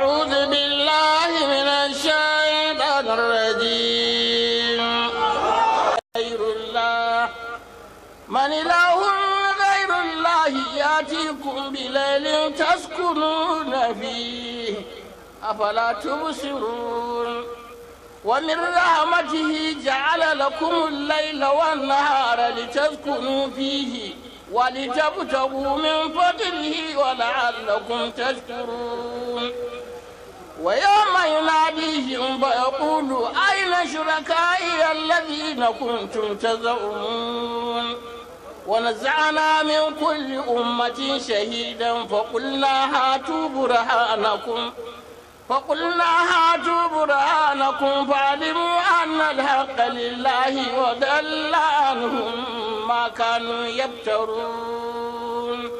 أعوذ بالله من الشيطان الرجيم غير الله من إله غير الله يأتيكم بليل تسكنون فيه أفلا تبصرون ومن رحمته جعل لكم الليل والنهار لتسكنوا فيه ولتبتغوا من فضله ولعلكم تشكرون ويوم يناديهم فيقول أين شركائي الذين كنتم تزعمون ونزعنا من كل أمة شهيدا فقلنا هاتوا برهانكم فقلنا هاتوا برهانكم فعلموا أن الحق لله وضل عنهم ما كانوا يفترون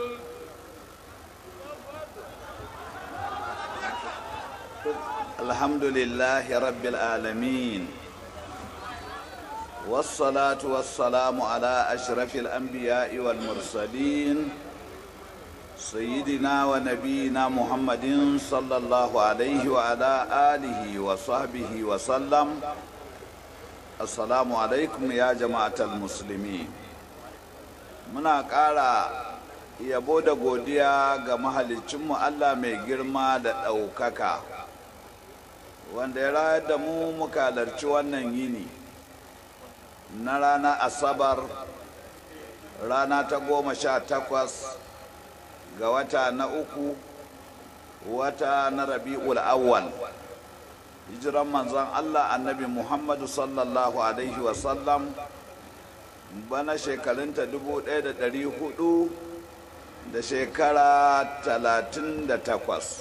الحمد لله رب العالمين والصلاة والسلام على أشرف الأنبياء والمرسلين سيدنا ونبينا محمد صلى الله عليه وعلى آله وصحبه وسلم السلام عليكم يا جماعة المسلمين muna ƙara yabo da godiya ga mahalicinmu Allah mai girma da ɗaukaka wanda ya rayar da mu muka halarci wannan yini na rana asabar rana ta goma sha takwas ga wata na uku wata na rabi'ul awwal hijiran manzon Allah annabi Muhammadu sallallahu alaihi wasallam bana shekarunta dubu ɗaya da ɗari hudu da shekara talatin da takwas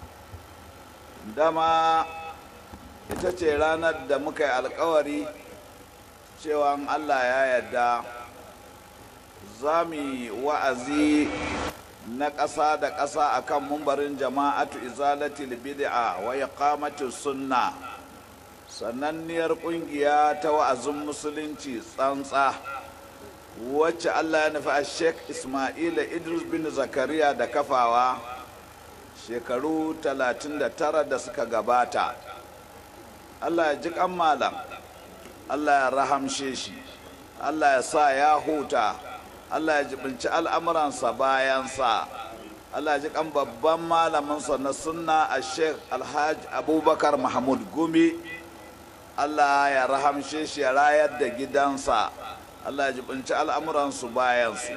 dama ita ce ranar da muka yi alkawari cewa Allah ya yarda za mu yi wa'azi na ƙasa da ƙasa a kan mumbarin jama'atu izalatil bid'a wa iqamatis sunna sananniyar ƙungiya ta wa'azin musulunci tsantsa wacce Allah ya nufi a Sheikh Ismaila Idris bin Zakariya da kafawa shekaru 39 da suka gabata Allah ya ji kan malam Allah ya rahamshe shi Allah ya sa ya huta Allah ya jibinci al'amuransa bayansa Allah ya ji kan babban malaminsa na sunna a sheikh alhaji abubakar mahmud gumi Allah ya rahamshe shi ya rayar da gidansa Allah ya jibinci al'amuransu bayansu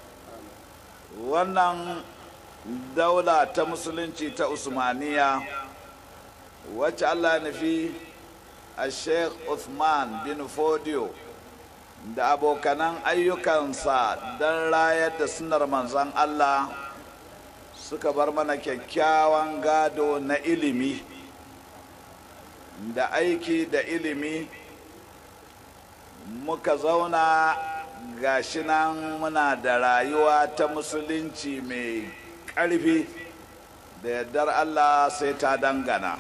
wannan daula ta musulunci ta usmaniya wacce Allah ya nufi a sheikh Uthman bin Fodio da abokanan ayyukansa don rayar da sunar manzan Allah suka bar mana kyakkyawan gado na ilimi da aiki da ilimi muka zauna gashi nan muna da rayuwa ta musulunci mai ƙarfi da yardar Allah sai ta dangana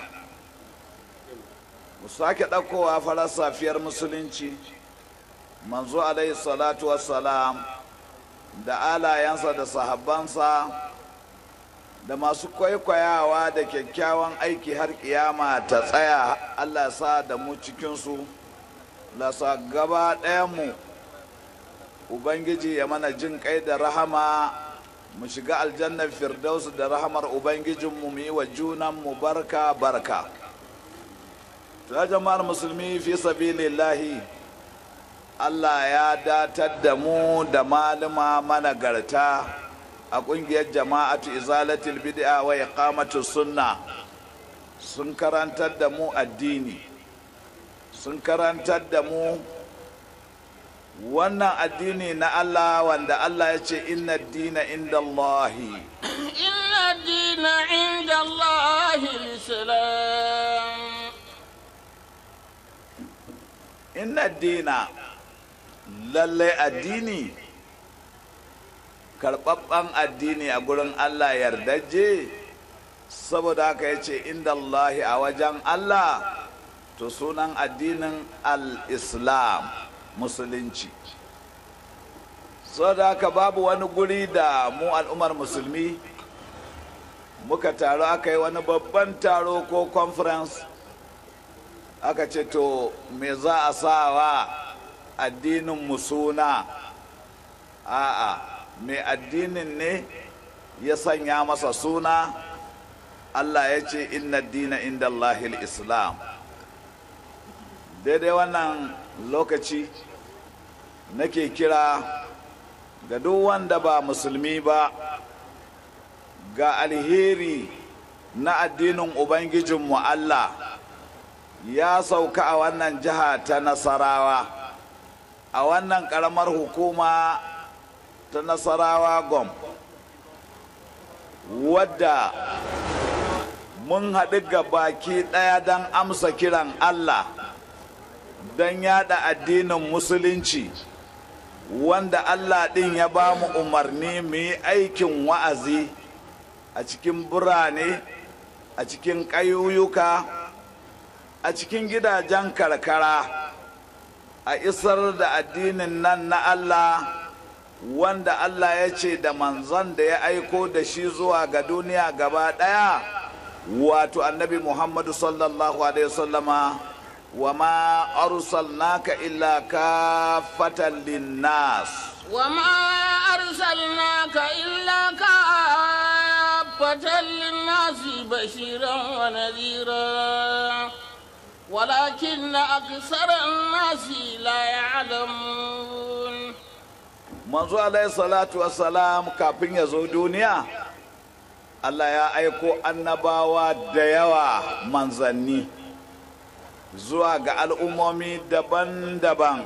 mu sake ɗaukowa farar safiyar musulunci manzo alaihi salatu wassalam da alayensa da sahabbansa da masu kwaikwayawa da kyakkyawan aiki har kiyama ta tsaya allah sa da mu cikinsu lasa gaba ɗayanmu ubangiji ya mana jin kai da rahama mu shiga aljannar firdausu da rahamar ubangijinmu mu yi wa junanmu barka barka ta jama'ar musulmi fi sabilillahi Allah ya datar da mu da malama managarta a ƙungiyar jama'atu izalatul bid'a wa iqamatus sunna sun karantar da mu addini sun karantar da mu wannan addini na Allah wanda Allah ya ce inna dina inda Allahi inna dina inda Allahi islam inna dina lallai addini karɓaɓɓen addini a gurin Allah yardaje saboda haka ya ce inda Allahi a wajen Allah to sunan addinin al-islam musulunci saboda haka babu wani guri da mu al'ummar musulmi muka taru aka yi wani babban taro ko conference aka ce to me za a sa wa addinin mu suna a'a mai addinin ne ya sanya masa suna allah ya ce inna dina inda allahil islam daidai wannan lokaci nake kira ga duk wanda ba musulmi ba ga alheri na addinin ubangijinmu allah ya sauka a wannan jiha ta nasarawa a wannan karamar hukuma ta nasarawa gom wadda mun haɗu ga baki ɗaya don amsa kiran allah don yada addinin musulunci wanda allah ɗin ya ba mu umarni mu yi aikin wa'azi a cikin birane a cikin ƙayuyuka a cikin gidajen karkara a isar da addinin nan na Allah wanda Allah ya ce da manzon da ya aiko da shi zuwa ga duniya gaba ɗaya wato annabi Muhammadu sallallahu alaihi wasallama wa ma arsalnaka illa kafatan linnas وما أرسلناك إلا كافة للناس بشيرا ونذيرا ولكن أكثر الناس لا يعلمون manzo alaihi salatu wassalam kafin ya zo duniya Allah ya aiko annabawa da yawa manzanni zuwa ga al'ummomi daban-daban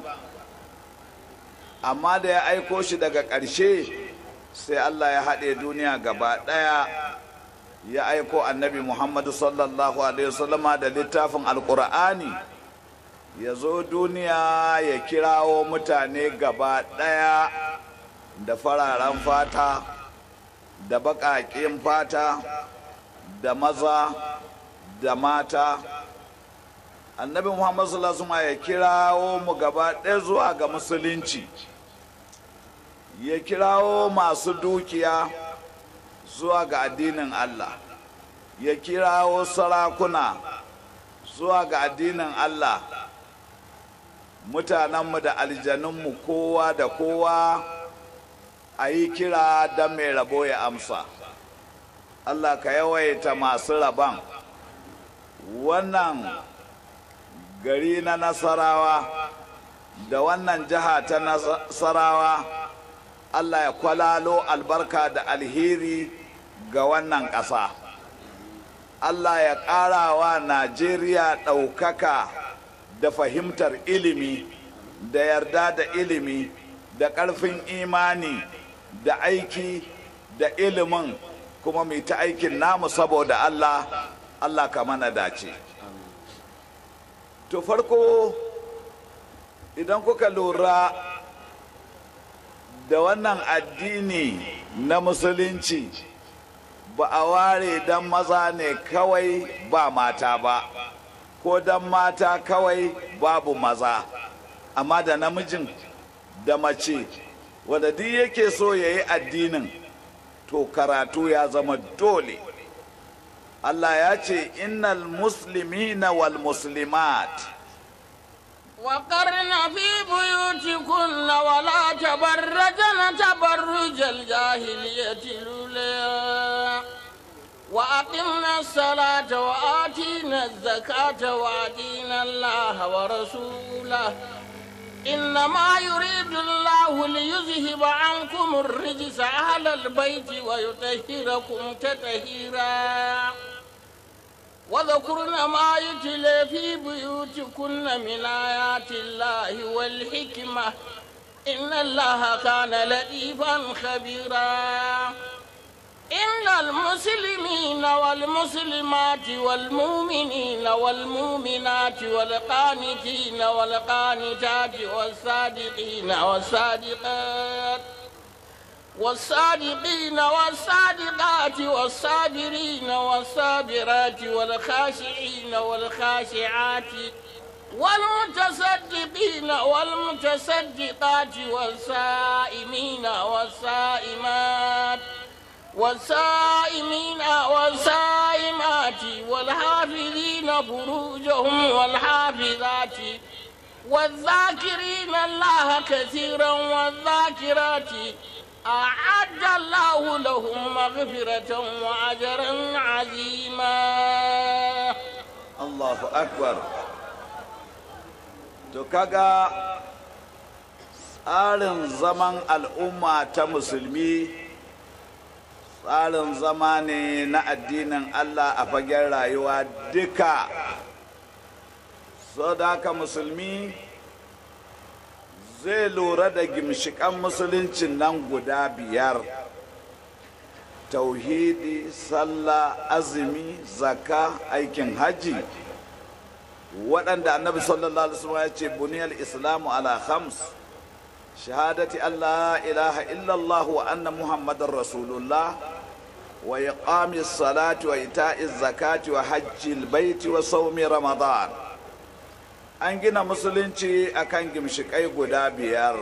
amma da ya aiko shi daga ƙarshe sai Allah ya haɗe duniya gaba ɗaya ya aiko annabi Muhammadu sallallahu alaihi wasallama da littafin alƙur'ani ya zo duniya ya kirawo mutane gaba ɗaya da fararen fata da baƙaƙen fata da maza da mata annabi Muhammadu sallallahu alaihi wasallama ya kirawo mu gaba ɗaya zuwa ga musulunci ya kirawo masu dukiya zuwa ga addinin Allah ya kirawo sarakuna zuwa ga addinin Allah mutanenmu da aljanunmu kowa da kowa a yi kira don mai rabo ya amsa Allah ka yawaita masu rabon wannan gari na nasarawa da wannan jiha ta nasarawa Allah ya kwalalo albarka da alheri ga wannan ƙasa. Allah ya ƙara wa Najeriya ɗaukaka da fahimtar ilimi, da yarda da ilimi, da ƙarfin imani, da aiki da ilimin kuma mai ta aikin namu saboda Allah, Allah ka mana dace. To farko idan kuka lura da wannan addini na musulunci ba a ware don maza ne kawai ba mata ba ko don mata kawai babu maza amma da namijin da mace wadda duk yake so ya yi addinin to karatu ya zama dole Allah ya ce innal muslimina wal muslimat وقرن في بيوتكن ولا تبرجن تبرج الجاهلية الأولى وأقمنا الصلاة وآتينا الزكاة وأطينا الله ورسوله إنما يريد الله ليذهب عنكم الرجس أهل البيت ويطهركم تطهيرا وذكرن ما يتلى في بيوتكن من آيات الله والحكمة إن الله كان لطيفا خبيرا إن المسلمين والمسلمات والمؤمنين والمؤمنات والقانتين والقانتات والصادقين والصادقات والصادقين والصادقات والصابرين والصابرات والخاشعين والخاشعات والمتصدقين والمتصدقات والصائمين والصائمات والصائمين فروجهم والحافظات والذاكرين الله كثيرا والذاكرات أعد الله لهم مغفرة وأجرا عظيما Allahu akbar to kaga tsarin zaman al'umma ta musulmi tsarin zama ne na addinin Allah a fagen rayuwa duka so da haka musulmi zai lura da gimshikan musuluncin nan guda biyar tauhidi sallah azumi zaka aikin haji waɗanda annabi sallallahu alaihi wasallam ya ce buniyal islamu ala khams shahadati allah ilaha illallah wa anna muhammadar rasulullah wa iqamis salati wa ita'iz zakati wa hajjil baiti wa saumi ramadan an gina musulunci akan gimshikai guda biyar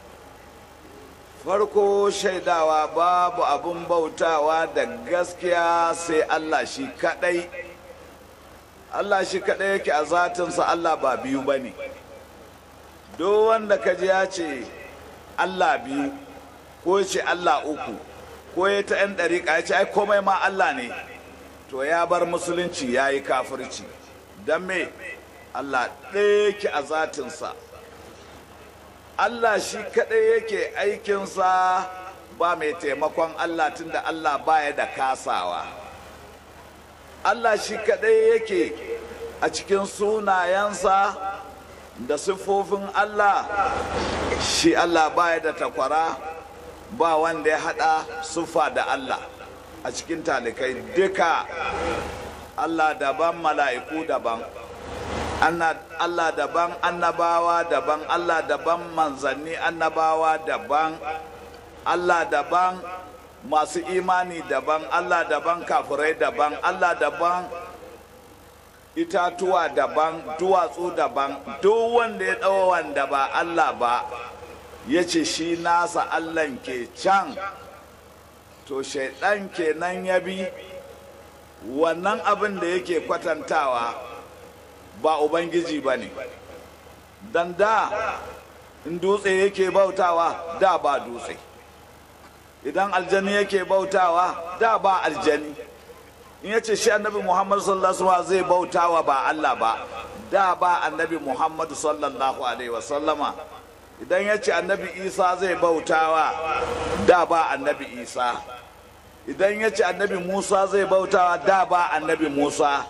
farko shaidawa babu abin bautawa da gaskiya sai Allah shi kadai Allah shi kadai yake a zatinsa Allah ba biyu ba ne duk wanda ka ji ya ce Allah biyu ko ce Allah uku ko ya ta 'yan ɗariƙa ya ce ai komai ma Allah ne to ya bar musulunci ya yi kafirci don me Allah ɗaya yake a zatinsa Allah shi kaɗai yake aikinsa ba mai taimakon Allah tunda Allah baya da kasawa. Allah shi kaɗai yake a cikin sunayensa da siffofin Allah shi Allah baya da takwara ba wanda ya haɗa siffa da Allah a cikin talikai duka Allah daban mala'iku daban. Allah daban annabawa daban Allah daban manzanni annabawa daban Allah daban masu imani daban Allah daban kafirai daban Allah daban itatuwa daban duwatsu daban duk wanda ya ɗawa wanda ba Allah ba ya ce shi nasa Allah ke can to shaidan kenan ya bi wannan abin da yake kwatantawa ba ubangiji ba ne don da in dutse yake bautawa da ba dutse idan aljani yake bautawa da ba aljani in yace shi annabi muhammadu sallallahu alaihi zai bautawa ba allah ba da ba annabi muhammadu sallallahu alaihi wasallama idan yace annabi isa zai bautawa da ba annabi isa idan yace annabi musa zai bautawa da ba annabi musa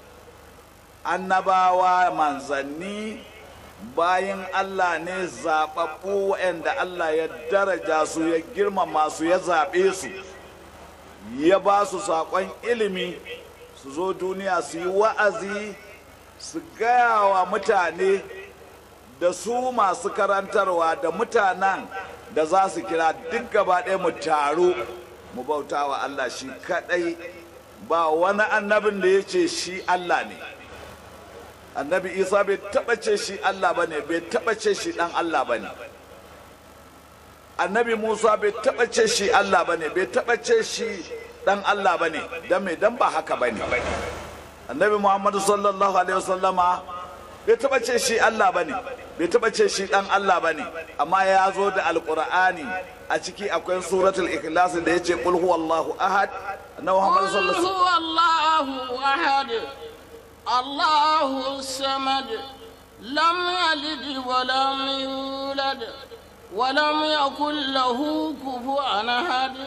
annabawa manzanni bayan Allah ne zaɓaɓɓu waɗanda Allah ya daraja su ya girmama su ya zaɓe su ya ba su saƙon ilimi su zo duniya su yi wa'azi su gaya wa mutane da su masu karantarwa da mutanen da za su kira duk gaba ɗaya mu taru mu bauta wa Allah shi kaɗai ba wani annabin da ya ce shi Allah ne. annabi isa bai taba ce shi allah ba ne bai taba ce shi dan allah ba ne annabi musa bai taba ce shi allah ba ne bai taba ce shi dan allah ba ne don me don ba haka ba ne annabi muhammadu sallallahu alaihi wasallama bai taba ce shi allah ba ne bai taba ce shi dan allah ba ne amma ya zo da alkur'ani a ciki akwai suratul ikhlas da ya ce qul huwallahu ahad annabi muhammadu sallallahu alaihi wasallam الله الصمد لم يلد ولم يولد ولم يكن له كفوا احد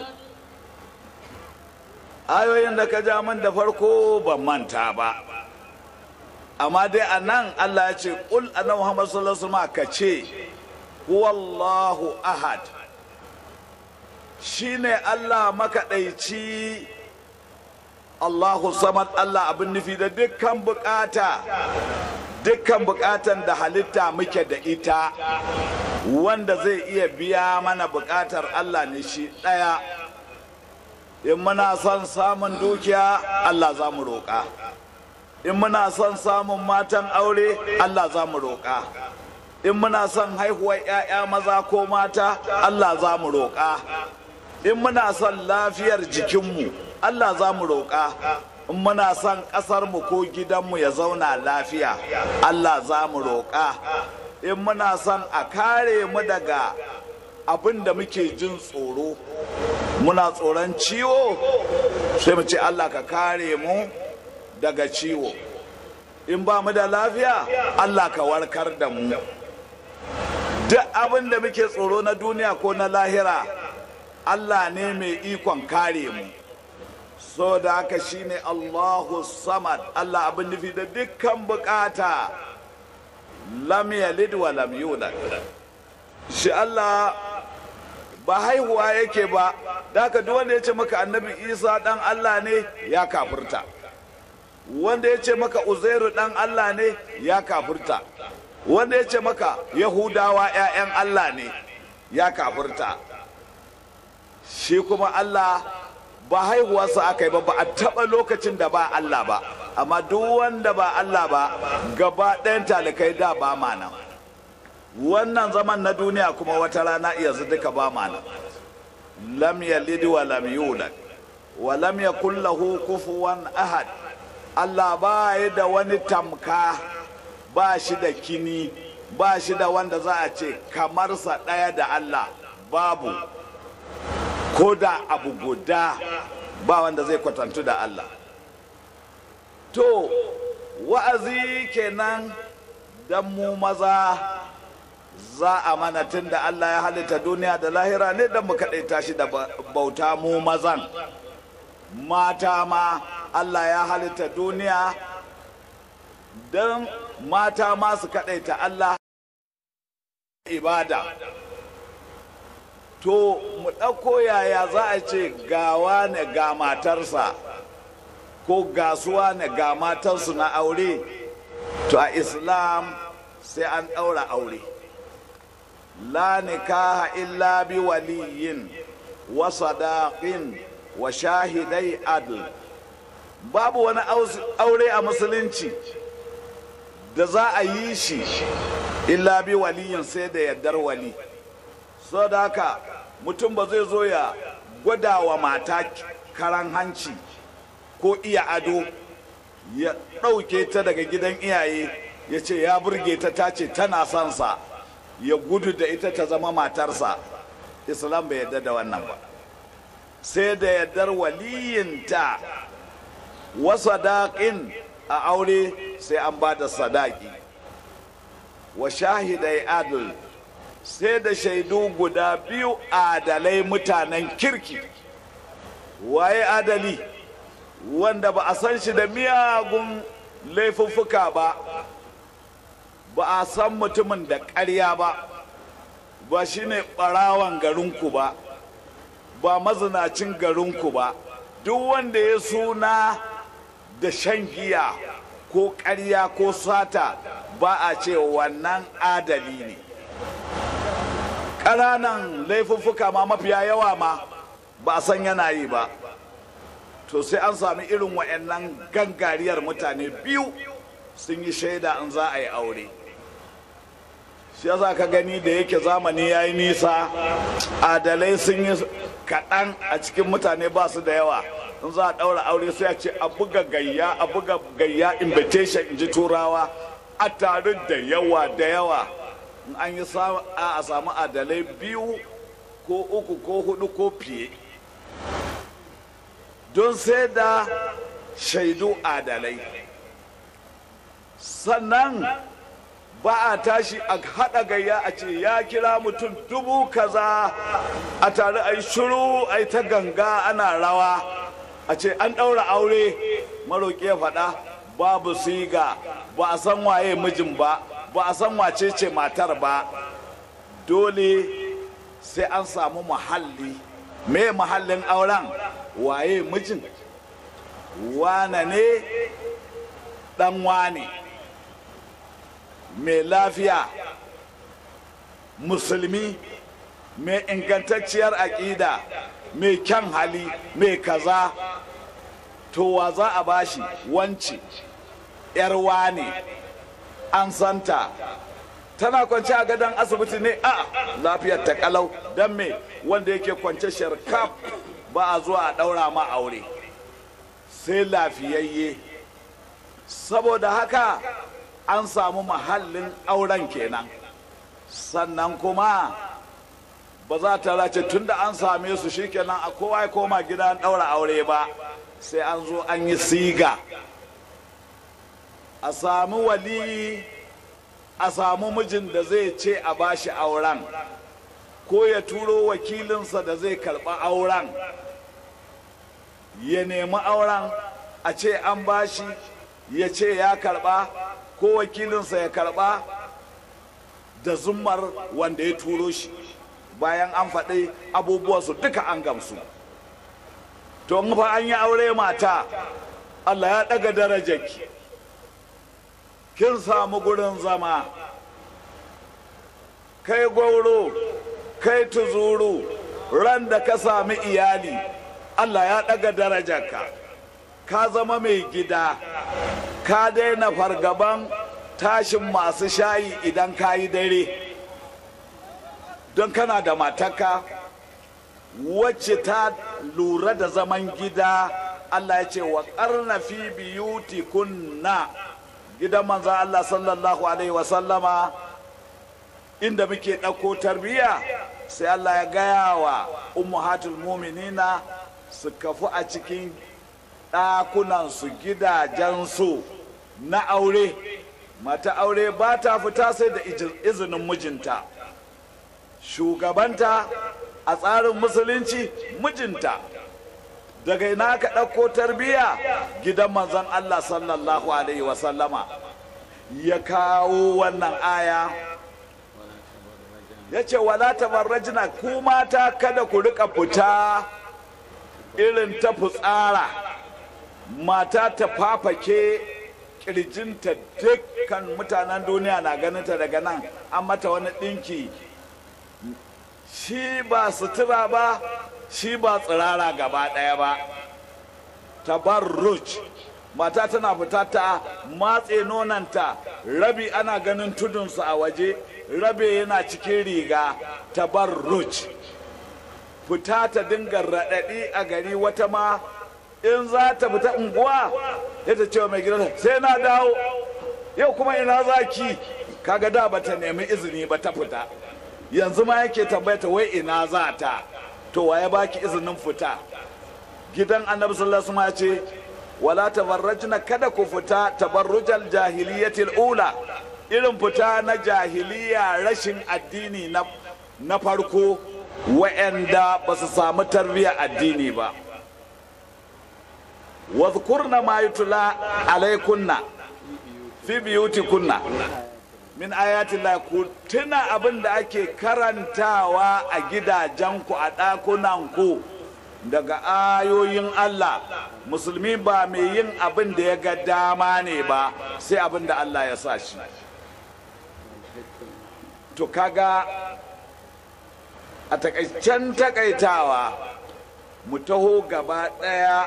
ayoyin da ka ja min da farko ban manta ba amma dai a nan allah ya ce ƙul annabi muhammad sallallahu alaihi wasallam ka ce huwallahu ahad shine allah makaɗaici Allahu samad Allah abin nufi da dukkan bukata dukkan bukatan da halitta muke da ita wanda zai iya biya mana bukatar Allah ne shi ɗaya in muna son samun dukiya Allah za mu roƙa in muna son samun matan aure Allah za mu roƙa in muna son haihuwar 'ya'ya maza ko mata Allah za mu roƙa in muna son lafiyar jikinmu Allah za mu roƙa in muna son ƙasarmu ko gidanmu ya zauna lafiya allah za mu roƙa in muna son a kare mu daga abin da muke jin tsoro muna tsoron ciwo sai mu ce allah ka kare mu daga ciwo in ba mu da lafiya allah ka warkar da mu duk abin da muke tsoro na duniya ko na lahira allah ne mai ikon kare mu so da haka shine allahu samad allah abin nufi da dukkan bukata lam yalid wa lam yulad shi allah ba haihuwa yake ba da haka duk wanda ya ce maka annabi isa dan allah ne ya kafirta wanda ya ce maka uzairu dan allah ne ya kafirta wanda ya ce maka yahudawa 'ya'yan allah ne ya kafirta shi kuma allah ba haihuwarsa aka yi ba ba a taɓa lokacin da ba allah ba amma duk wanda ba allah ba gaba ɗayan talikai da ba ma nan wannan zaman na duniya kuma wata rana yanzu duka ba ma nan lam yalid wa lam yulad wa lam yakul lahu kufuwan ahad allah ba ya da wani tamka ba shi da kini ba shi da wanda za a ce kamarsa ɗaya da Allah babu ko da abu guda ba wanda zai kwatantu da Allah to wa'azi kenan don mu maza za a mana tun da Allah ya halitta duniya da lahira ne don mu kaɗaita shi da bauta mu mazan mata ma Allah ya halitta duniya don mata masu kaɗaita Allah ibada to mu ɗauko yaya za a ce gawa ne ga matarsa ko gasuwa ne ga matarsu na aure to a islam sai an ɗaura aure la nikaha illa bi waliyin wa sadaqin wa shahidai adl babu wani aure a musulunci da za a yi shi illa bi waliyin sai da yardar wali so da haka mutum ba zai zo ya gwada wa mata karan hanci ko iya ado ya ɗauke ta daga gidan iyaye ya ce ya burge ta ta ce tana son sa ya gudu da ita ta zama matarsa islam bai yarda da wannan ba sai da yardar waliyinta wasa daƙin a aure sai an ba da sadaki wa shahidai adl sai da shaidu guda biyu adalai mutanen kirki waye adali wanda ba a san shi da miyagun laifuffuka ba ba a san mutumin da ƙarya ba ba shine ɓarawan garinku ba ba mazinacin garinku ba duk wanda ya suna da shan giya ko ƙarya ko sata ba a ce wannan adali ne ƙananan laifuffuka ma mafiya yawa ma ba a san yana yi ba to sai an sami irin wa'annan gangariyar mutane biyu sun yi shaida in za a yi aure shi za ka gani da yake zamani ya yi nisa adalai sun yi kaɗan a cikin mutane ba su da yawa in za a ɗaura aure sai a ce a buga gayya a buga gayya invitation in ji turawa a tare da yawa da yawa in an yi a samu adalai biyu ko uku ko hudu ko fiye don sai da shaidu adalai sannan ba a tashi a haɗa gayya a ce ya kira mutum dubu kaza a tare a yi shiru a yi ta ganga ana rawa a ce an ɗaura aure maroƙi ya faɗa babu siga ba a san waye mijin ba ba a san wace ce matar ba dole sai an samu muhalli me muhallin auren waye mijin wane ne ɗan wane mai lafiya musulmi mai ingantacciyar aƙida mai kyan hali mai kaza to wa za a bashi wance yarwa ne an santa tana kwance a gadon asibiti ne a lafiyar ta kalau don me wanda yake kwance sharkaf ba a zuwa a ɗaura ma aure sai lafiyayye saboda haka an samu mahallin auren kenan sannan kuma ba za ta race tun da an same su shikenan a kowa ya koma gida an ɗaura aure ba sai an zo an yi siga a sami waliyi a samu mijin da zai ce a bashi auren ko ya turo wakilinsa da zai karɓa auren ya nemi auren a ce an bashi ya ce ya karɓa ko wakilinsa ya karɓa da zummar wanda ya turo shi bayan an faɗi abubuwansu duka an gamsu to in fa an yi aure mata allah ya ɗaga darajarki kin samu gurin zama kai gwauro kai tuzuru ran da ka sami iyali allah ya ɗaga darajarka ka zama mai gida ka daina fargaban tashin masu shayi idan ka yi dare don kana da mataka wacce ta lura da zaman gida allah ya ce wa ƙarna fi biyuti kunna gidan manzan Allah sallallahu Alaihi wasallama inda muke ɗauko tarbiyya sai Allah ya gaya wa ummahatul muminina su kafu a cikin ɗakunansu gidajensu na aure mata aure ba ta fita sai da izinin mijinta shugabanta a tsarin musulunci mijinta daga ina ka ɗauko tarbiyya gidan manzon Allah sallallahu alaihi wasallama ya kawo wannan aya ya ce wala tabarrajina ku mata kada ku rika fita irin ta fitsara mata ta fafake kirjinta dukkan mutanen duniya na ganinta daga nan an mata wani ɗinki shi ba sutura ba shi ba tsirara gaba ɗaya ba tabarruj mata tana fita ta matse nonanta rabi ana ganin tudunsu a waje rabe yana cikin riga tabarruj fita ta dinga raɗaɗi a gari wata ma in za ta fita unguwa ya ta ce mai gidan sai na dawo yau kuma ina za ki kaga da bata nemi izini ba ta fita yanzu ma yake tambayata wai ina za ta to waye baki izinin fita gidan annabi sallallahu alaihi ce wala tabarrajna kada ku fita tabarrujal jahiliyatil ula irin fita na jahiliya rashin addini na na farko wa'anda ba su samu tarbiyyar addini ba wadhkurna ma yutla alaikunna fi biyutikunna min ayatillah ku tuna abin da ake karantawa a gidajenku a ɗakunanku daga ayoyin Allah musulmi ba mai yin abin da ya ga dama ne ba sai abin da Allah ya sa shi to kaga a takaicen takaitawa mu taho gaba ɗaya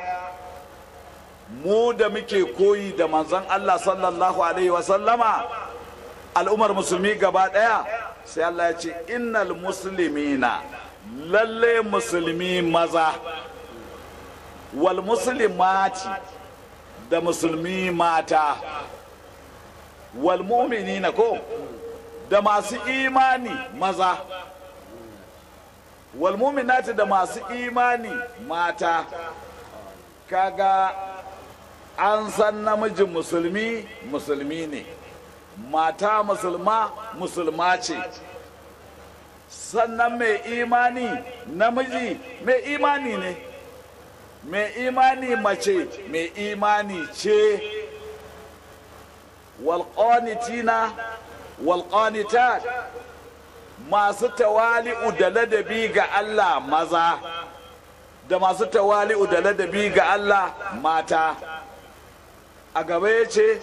mu da muke koyi da manzon Allah sallallahu alaihi wasallama al'ummar musulmi gaba ɗaya sai Allah ya ce innal muslimina lalle musulmi maza wal muslimati da musulmi mata wal mu'minina ko da masu imani maza wal mu'minati da masu imani mata kaga an san namijin musulmi musulmi ne mata musulma musulma ce sannan mai imani namiji mai imani ne mai imani mace mai imani ce walƙonitina walƙonitat masu tawali'u da ladabi ga Allah maza da masu tawali'u da ladabi ga Allah mata a gaba ya ce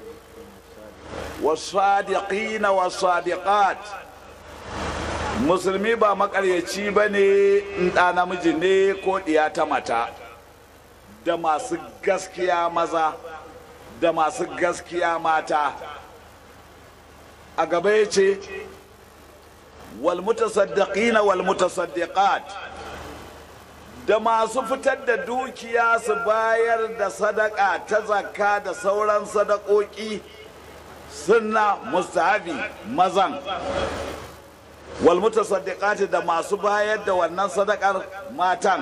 wasadiqina wasadiqat musulmi ba makaryaci ba ne in ɗa namiji ne ko ɗiya ta mata da masu gaskiya maza da masu gaskiya mata a gaba ya ce walmutasaddiqina walmutasaddiqat da masu fitar da dukiya su bayar da sadaka ta zakka da sauran sadakoki sunna mustahabi mazan wal mutasaddiqati da masu bayar da wannan sadakar matan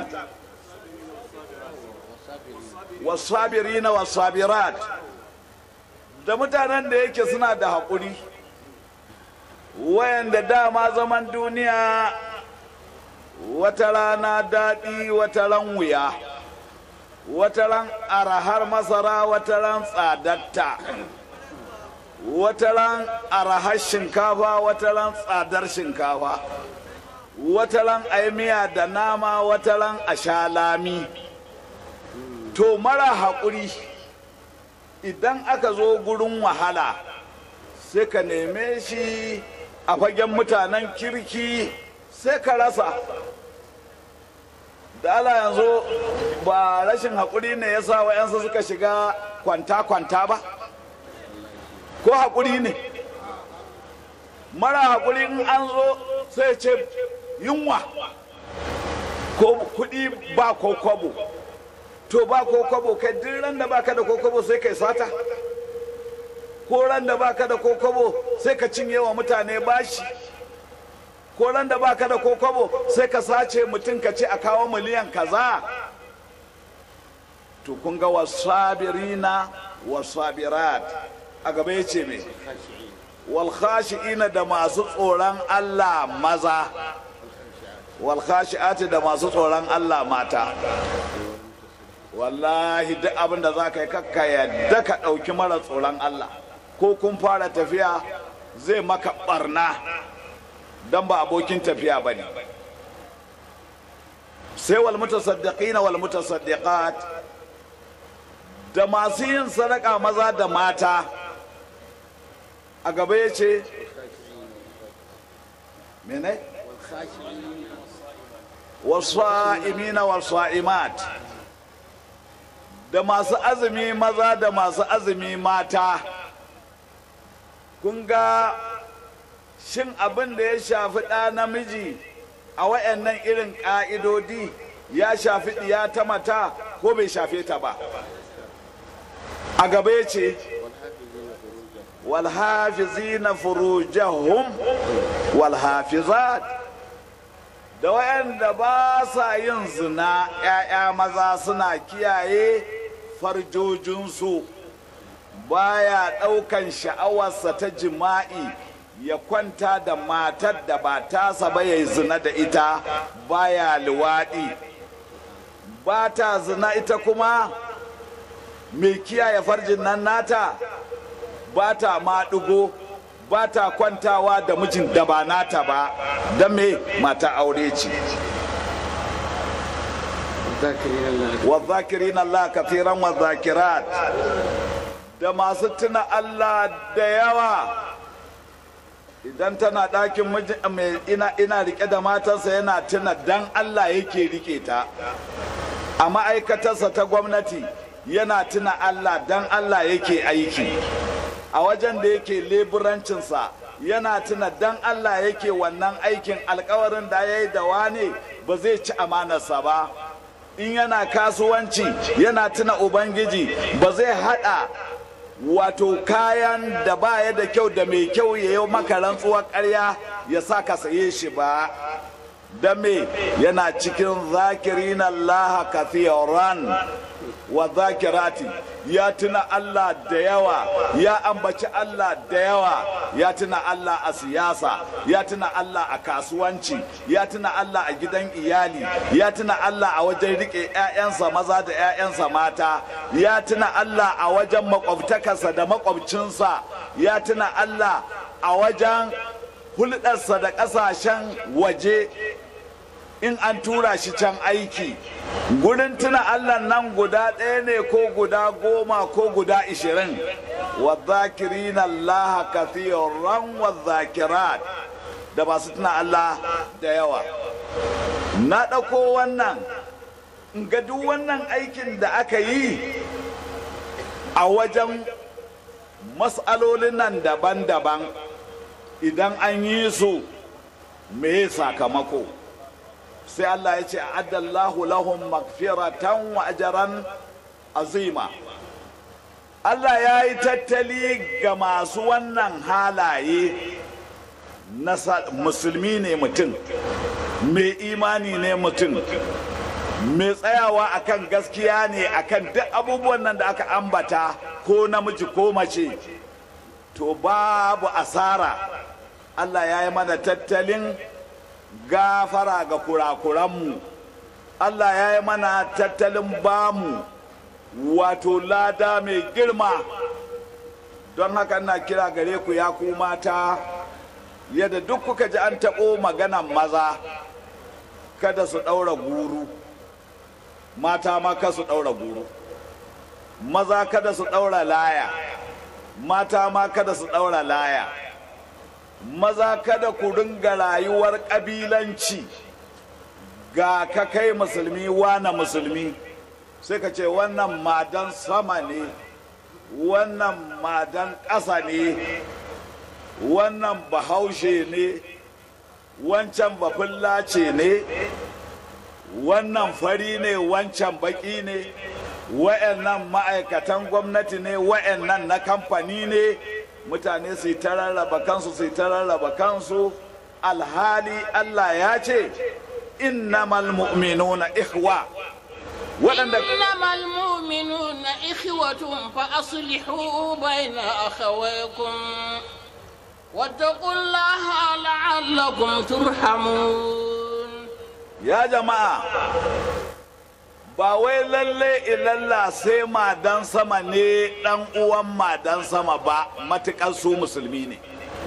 wasabirina wasabirat da mutanen da yake suna da haƙuri wayanda dama zaman duniya wata rana daɗi wata ran wuya wata ran arahar masara wata ran tsadatta wata ran arahar shinkafa wata ran tsadar shinkafa wata ran miya da nama wata ran a sha lami to mara haƙuri idan aka zo gurin wahala sai ka neme shi a fagen mutanen kirki sai ka rasa da ala yanzu ba rashin haƙuri ne ya sa wa'yansu suka shiga kwanta-kwanta ba ko haƙuri ne mara haƙuri in an zo sai ce yunwa ko kuɗi ba ko kwabo to ba ko kwabo kai duk ran da baka da ko kwabo sai kai sata ko ran da baka da ko kwabo sai ka cinye wa mutane bashi ko ran da baka da ko kwabo sai ka sace mutum ka ce a kawo miliyan kaza to kun ga wasabirina wasabirat a gaba ya ce me wal khashi'ina da masu tsoron Allah maza wal khashi'ati da masu tsoron Allah mata wallahi duk abin da za ka yi kakka yadda ka ɗauki mara tsoron Allah ko kun fara tafiya zai maka ɓarna don ba abokin tafiya ba ne sai wal mutasaddiqina wal mutasaddiqat da masu yin sadaka maza da mata a gaba ya ce mene wasu imina wasu imat da masu azumi maza da masu azumi mata kun ga shin abin da ya shafi ɗa namiji a wayannan irin ƙa'idodi ya shafi ɗiya ta mata ko bai shafe ta ba a gaba ya ce walhafizina furujahum walhafizat da wayanda ba sa yin zina 'ya'ya maza suna kiyaye farjojinsu baya ɗaukan sha'awarsa ta jima'i ya kwanta da matar da ba tasa ba ya zina da ita baya luwaɗi ba ta zina ita kuma mai kiyaye farjin nan nata ba ta maɗigo ba ta kwantawa da mijin da ba nata ba don me mata aure ce والذاكرين الله كثيرا والذاكرات da masu tuna Allah da yawa idan tana ɗakin mai ina ina rike da matarsa yana tuna dan Allah yake rike ta a ma'aikatarsa ta gwamnati yana tuna Allah dan Allah yake aiki a wajen da yake leburancinsa yana tuna dan Allah yake wannan aikin alkawarin da ya yi da wane ba zai ci amanarsa ba in yana kasuwanci yana tuna ubangiji ba zai hada wato kayan da baya da kyau da mai kyau ya yi maka rantsuwar karya ya sa ka saye shi ba da me yana cikin zakirin Allah kathiran wa zakirati ya tuna Allah da yawa ya ambaci Allah da yawa ya tuna Allah a siyasa ya tuna Allah a kasuwanci ya tuna Allah a gidan iyali ya tuna Allah a wajen rike 'ya'yansa maza da 'ya'yansa mata ya tuna Allah a wajen makwabtakarsa da makwabcinsa ya tuna Allah a wajen hulɗarsa da ƙasashen waje in an tura shi can aiki gurin tuna allah nan guda ɗaya ne ko guda goma ko guda ishirin wa zakirina allah kathiran wa zakirat da masu tuna allah da yawa na ɗauko wannan ga duk wannan aikin da aka yi a wajen matsalolin nan daban-daban idan an yi su me sakamako sai Allah ya ce addallahu lahum magfiratan wa ajran azima Allah ya yi tattali ga masu wannan halaye na musulmi ne mutum mai imani ne mutum mai tsayawa akan gaskiya ne akan duk abubuwan nan da aka ambata ko namiji ko mace to babu asara Allah ya yi mana tattalin gafara ga kurakuranmu Allah ya yi mana tattalin bamu wato lada mai girma don haka na kira gare ku ya ku mata yadda duk kuka ji an taɓo maganan maza kada su ɗaura guru mata ma ka su ɗaura guru maza kada su ɗaura laya mata ma kada su ɗaura laya maza kada ku ringa rayuwar ƙabilanci ga ka kai musulmi wana musulmi sai ka ce wannan madan sama ne wannan madan ƙasa ne wannan bahaushe ne wancan bafullace ne wannan fari ne wancan baki ne wa'annan ma'aikatan gwamnati ne wa'annan na kamfani ne mutane su ta rarraba kansu su ta rarraba kansu alhali Allah ya ce innamal mu'minuna ikhwa waɗanda إنما المؤمنون إخوة فأصلحوا بين أخويكم واتقوا الله لعلكم ترحمون ya jama'a ba wai lalle ilalla sai madan sama ne dan uwan madan sama ba matukar su musulmi ne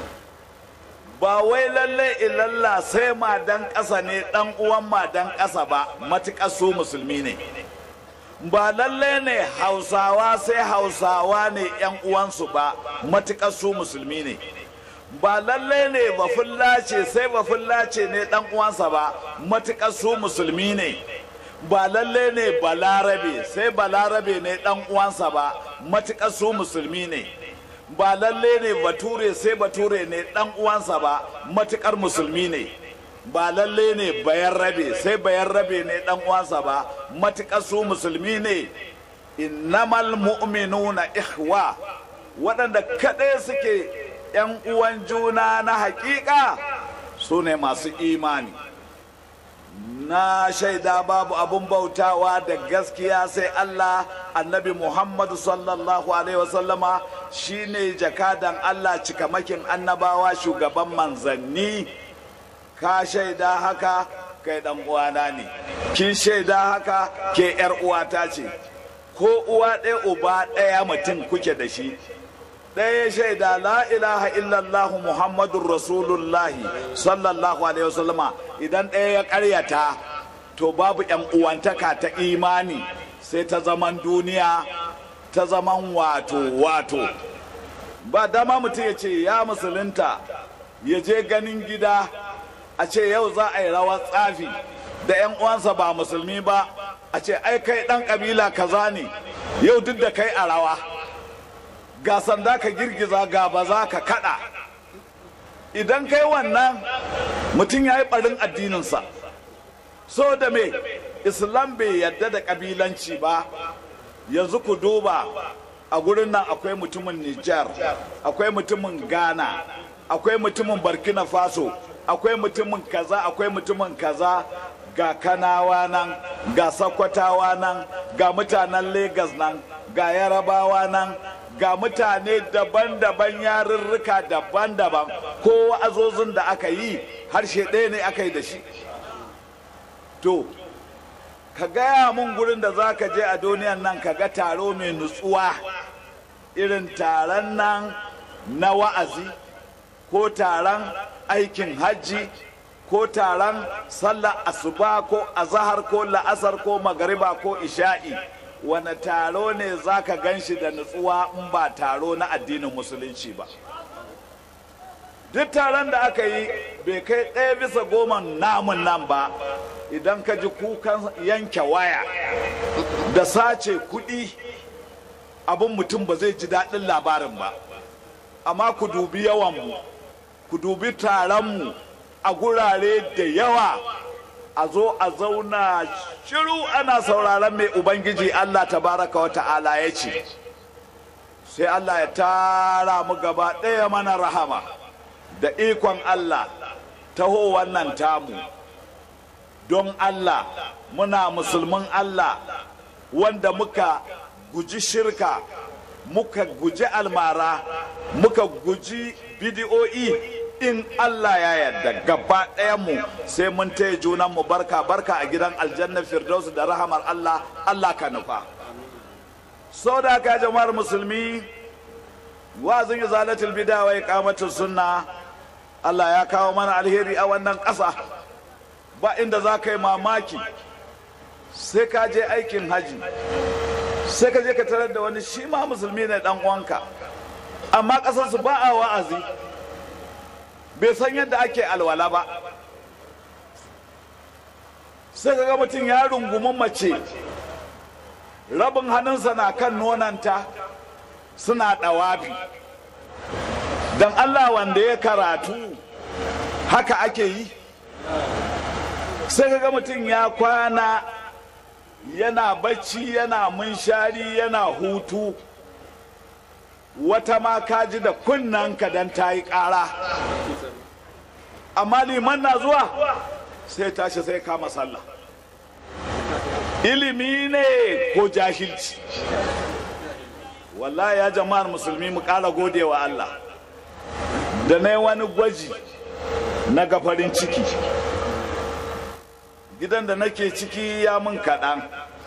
ba wai lalle ilalla sai madan ƙasa ne dan uwan madan ƙasa ba matukar su musulmi ne ba lalle ne hausawa sai hausawa ne yan uwansu ba matukar su musulmi ne ba lalle ne bafullace sai bafullace ne dan uwansa ba matukar su musulmi ne ba lalle ne balarabe sai balarabe ne dan uwansa ba matukar su musulmi ne ba lalle ne bature sai bature ne dan uwansa ba matukar musulmi ne ba lalle ne bayan rabe sai bayan rabe ne dan uwansa ba matukar su musulmi ne innamal mu'minuna ikhwa waɗanda kaɗai suke ‘yan uwan juna na hakika su ne masu imani na shaida babu abun bautawa da gaskiya sai Allah annabi Muhammadu sallallahu alaihi wasallama shine jakadan Allah cikamakin annabawa shugaban manzanni ka shaida haka kai dan uwana ne kin shaida haka ke yar uwata ce ko uwa ɗaya uba ɗaya mutum kuke da shi ɗaya shaida la ilaha illallah muhammadun rasulullahi sallallahu alaihi wasallama idan ɗaya ya ƙaryata to babu yan uwantaka ta imani sai ta zaman duniya ta zaman wato wato ba dama mutum ya ce ya musulunta ya je ganin gida a ce yau za a yi rawar tsafi da yan uwansa ba musulmi ba a ce ai kai ɗan ƙabila kaza ne yau duk da kai a rawa ga sanda ka girgiza ga ba za ka kada idan kai wannan mutum ya yi barin addininsa so da me islam bai yadda da kabilanci ba yanzu ku duba a gurin nan akwai mutumin nijar akwai mutumin ghana akwai mutumin burkina faso akwai mutumin kaza akwai mutumin kaza ga kanawa nan ga sakwatawa nan ga mutanen Legas nan ga yarabawa nan ga mutane daban-daban yarurruka daban-daban ko wa'azozin da aka yi harshe ɗaya ne aka yi da shi to ka gaya mun gurin da za ka je a duniyan nan ka ga taro mai nutsuwa irin taron nan na wa'azi ko taron aikin hajji ko taron sallar asuba ko azahar ko la'asar ko magariba ko isha'i wane taro ne za ka gan shi da nutsuwa in ba taro na addinin musulunci ba duk taron da aka yi bai kai ɗaya bisa goma namun nan ba idan ka ji kukan yanke waya da sace kuɗi abin mutum ba zai ji daɗin labarin ba amma ku dubi yawanmu ku dubi taronmu a gurare da yawa a zo a zauna shiru ana sauraron mai ubangiji allah tabaraka wa ta'ala ya ce sai allah ya tara mu gaba ɗaya mana rahama da ikon allah taho wannan tamu don allah muna musulmin allah wanda muka guji shirka muka guji almara muka guji bidiyo'i in Allah ya yarda gaba mu sai mun taya junan mu barka barka a gidan aljanna firdaus da rahamar Allah Allah ka nufa sau da ka jama'ar musulmi wazin izalatul bida wa iqamatus sunna Allah ya kawo mana alheri a wannan ƙasa ba inda za ka yi mamaki sai ka je aikin haji sai ka je ka tarar da wani shi ma musulmi ne dan uwanka amma ƙasarsu ba a wa'azi bai san yadda ake alwala ba sai ka ga mutum ya rungumi mace rabin hannunsa na kan nonanta suna ɗawafi don allah wanda ya karatu haka ake yi sai ka ga mutum ya kwana yana bacci yana munshari yana hutu wata ma kaji da kunnanka don ta yi ƙara amma liman na zuwa sai tashi sai kama sallah ilimi ne ko jahilci wallahi ya jama'ar musulmi mu ƙara gode wa Allah da na wani gwaji na gafarin ciki gidan da nake ciki ya mun kaɗan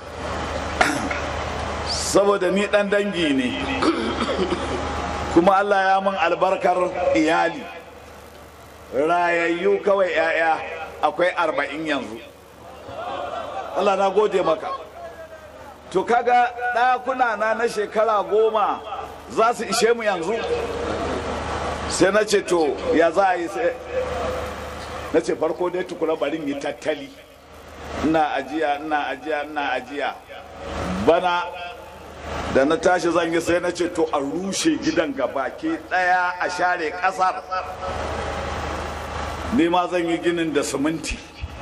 saboda ni ɗan dangi ne kuma Allah ya mun albarkar iyali rayayyu kawai 'ya'ya akwai arba'in yanzu Allah na gode maka to kaga ɗakuna na na shekara goma za su ishe mu yanzu sai na ce to ya za a yi sai na ce farko dai tukuna barin yi tattali ina ajiya ina ajiya ina ajiya bana da na tashi zan yi sai na ce to a rushe gidan gabaki daya a share kasar ni ma zan yi ginin da siminti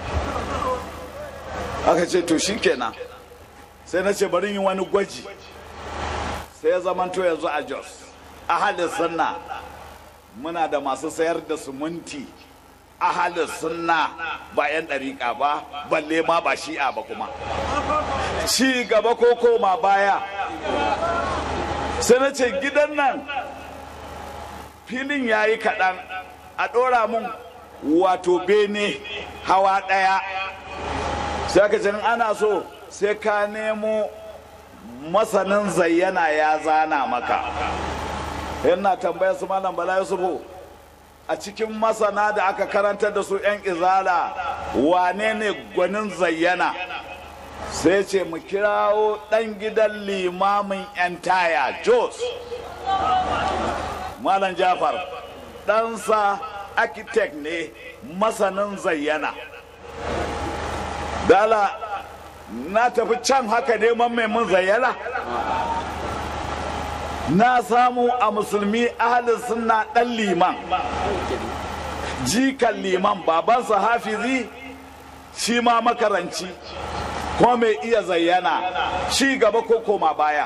aka ce to shikenan sai na ce bari yi wani gwaji sai ya zamanto yanzu a jos ahalin sunna muna da masu sayar da siminti ahalin sunna ba 'yan ɗariƙa ba balle ma ba shi'a ba kuma ci gaba ko koma baya sai na ce gidan nan filin ya yi kaɗan a ɗora mun wato bene hawa ɗaya sai ka ana so sai ka nemo masanin zayyana ya zana maka yana tambaya su malam bala yusufu a cikin masana da aka karantar da su 'yan izala wane ne gwanin zayyana sai ce mu kirawo ɗan gidan limamin 'yan taya jos malam jafar ɗansa architect ne masanin zayyana dala na tafi can haka neman mai mun zayyana na samu a musulmi ahalin suna ɗan liman jikan liman babansa hafizi shi ma makaranci ko mai iya zayyana shi gaba ko koma baya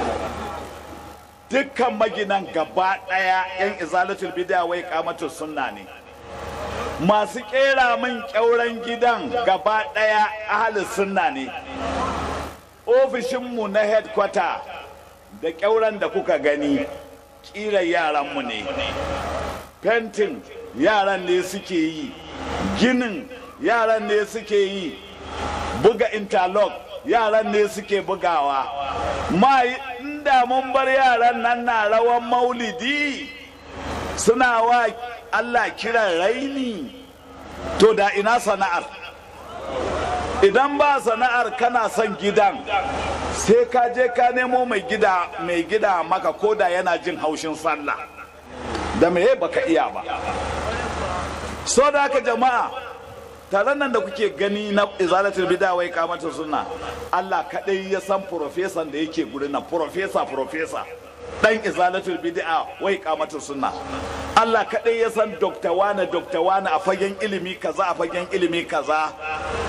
dukkan maginan gaba ɗaya 'yan izalatul bid'a wai kamatul sunna ne masu kera min kyauren gidan gaba ɗaya ahalin sunna ne ofishinmu na headquarter da kyauren da kuka gani ƙira yaranmu ne fentin yaran ne suke yi ginin yaran ne suke yi buga interlock yaran ne suke bugawa ma inda mun bar yaran nan na rawan maulidi suna wa allah kiran raini to da ina sana'ar idan ba sana'ar kana son gidan sai ka je ka nemo mai gida mai gida maka koda yana jin haushin sallah da me baka iya ba so da haka jama'a taron nan da kuke gani na izalatul bida wai kamata suna Allah kadai ya san profesan da yake gurin nan profesa profesa dan izalatul bid'a wai kamata sunna Allah kadai ya san dokta wane dokta wane a fagen ilimi kaza a fagen ilimi kaza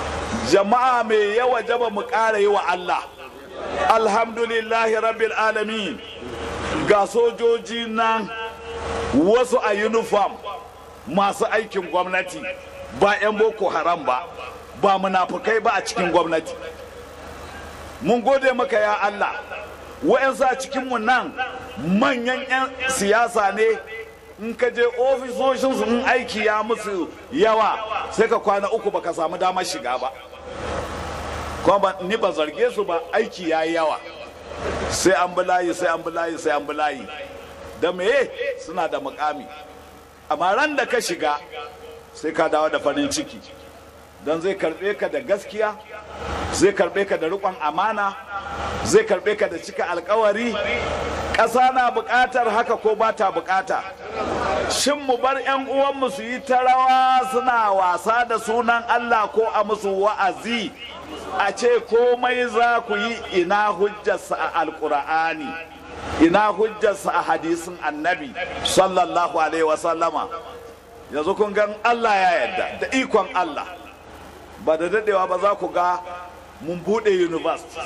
jama'a mai yawa jaba mu ƙara yi wa Allah alhamdulillahi rabbil alamin ga sojoji nan wasu a uniform masu aikin gwamnati ba 'yan boko haram ba ba munafukai ba a cikin gwamnati mun gode maka ya Allah wa'yansu a cikinmu nan manyan 'yan siyasa ne in ka je ofisoshinsu in aiki ya musu yawa sai ka kwana uku baka samu damar shiga ba kuma ni ba zarge su ba aiki ya yi yawa sai an bi layi sai an bi layi sai an bi layi da meye suna da mukami amma ran da ka shiga sai ka dawo da farin ciki don zai karbe ka da gaskiya zai karbe ka da riƙon amana zai karbe ka da cika alkawari ƙasa na buƙatar haka ko ba ta buƙata shin mu bar 'yan uwanmu su yi ta rawa suna wasa da sunan allah ko a musu wa'azi a ce komai za ku yi ina hujjarsa a alkur'ani ina hujjarsa a hadisin annabi sallallahu alaihi wasallama yanzu kun gan allah ya yarda da ikon allah ba da dadewa ba za ku ga mun bude university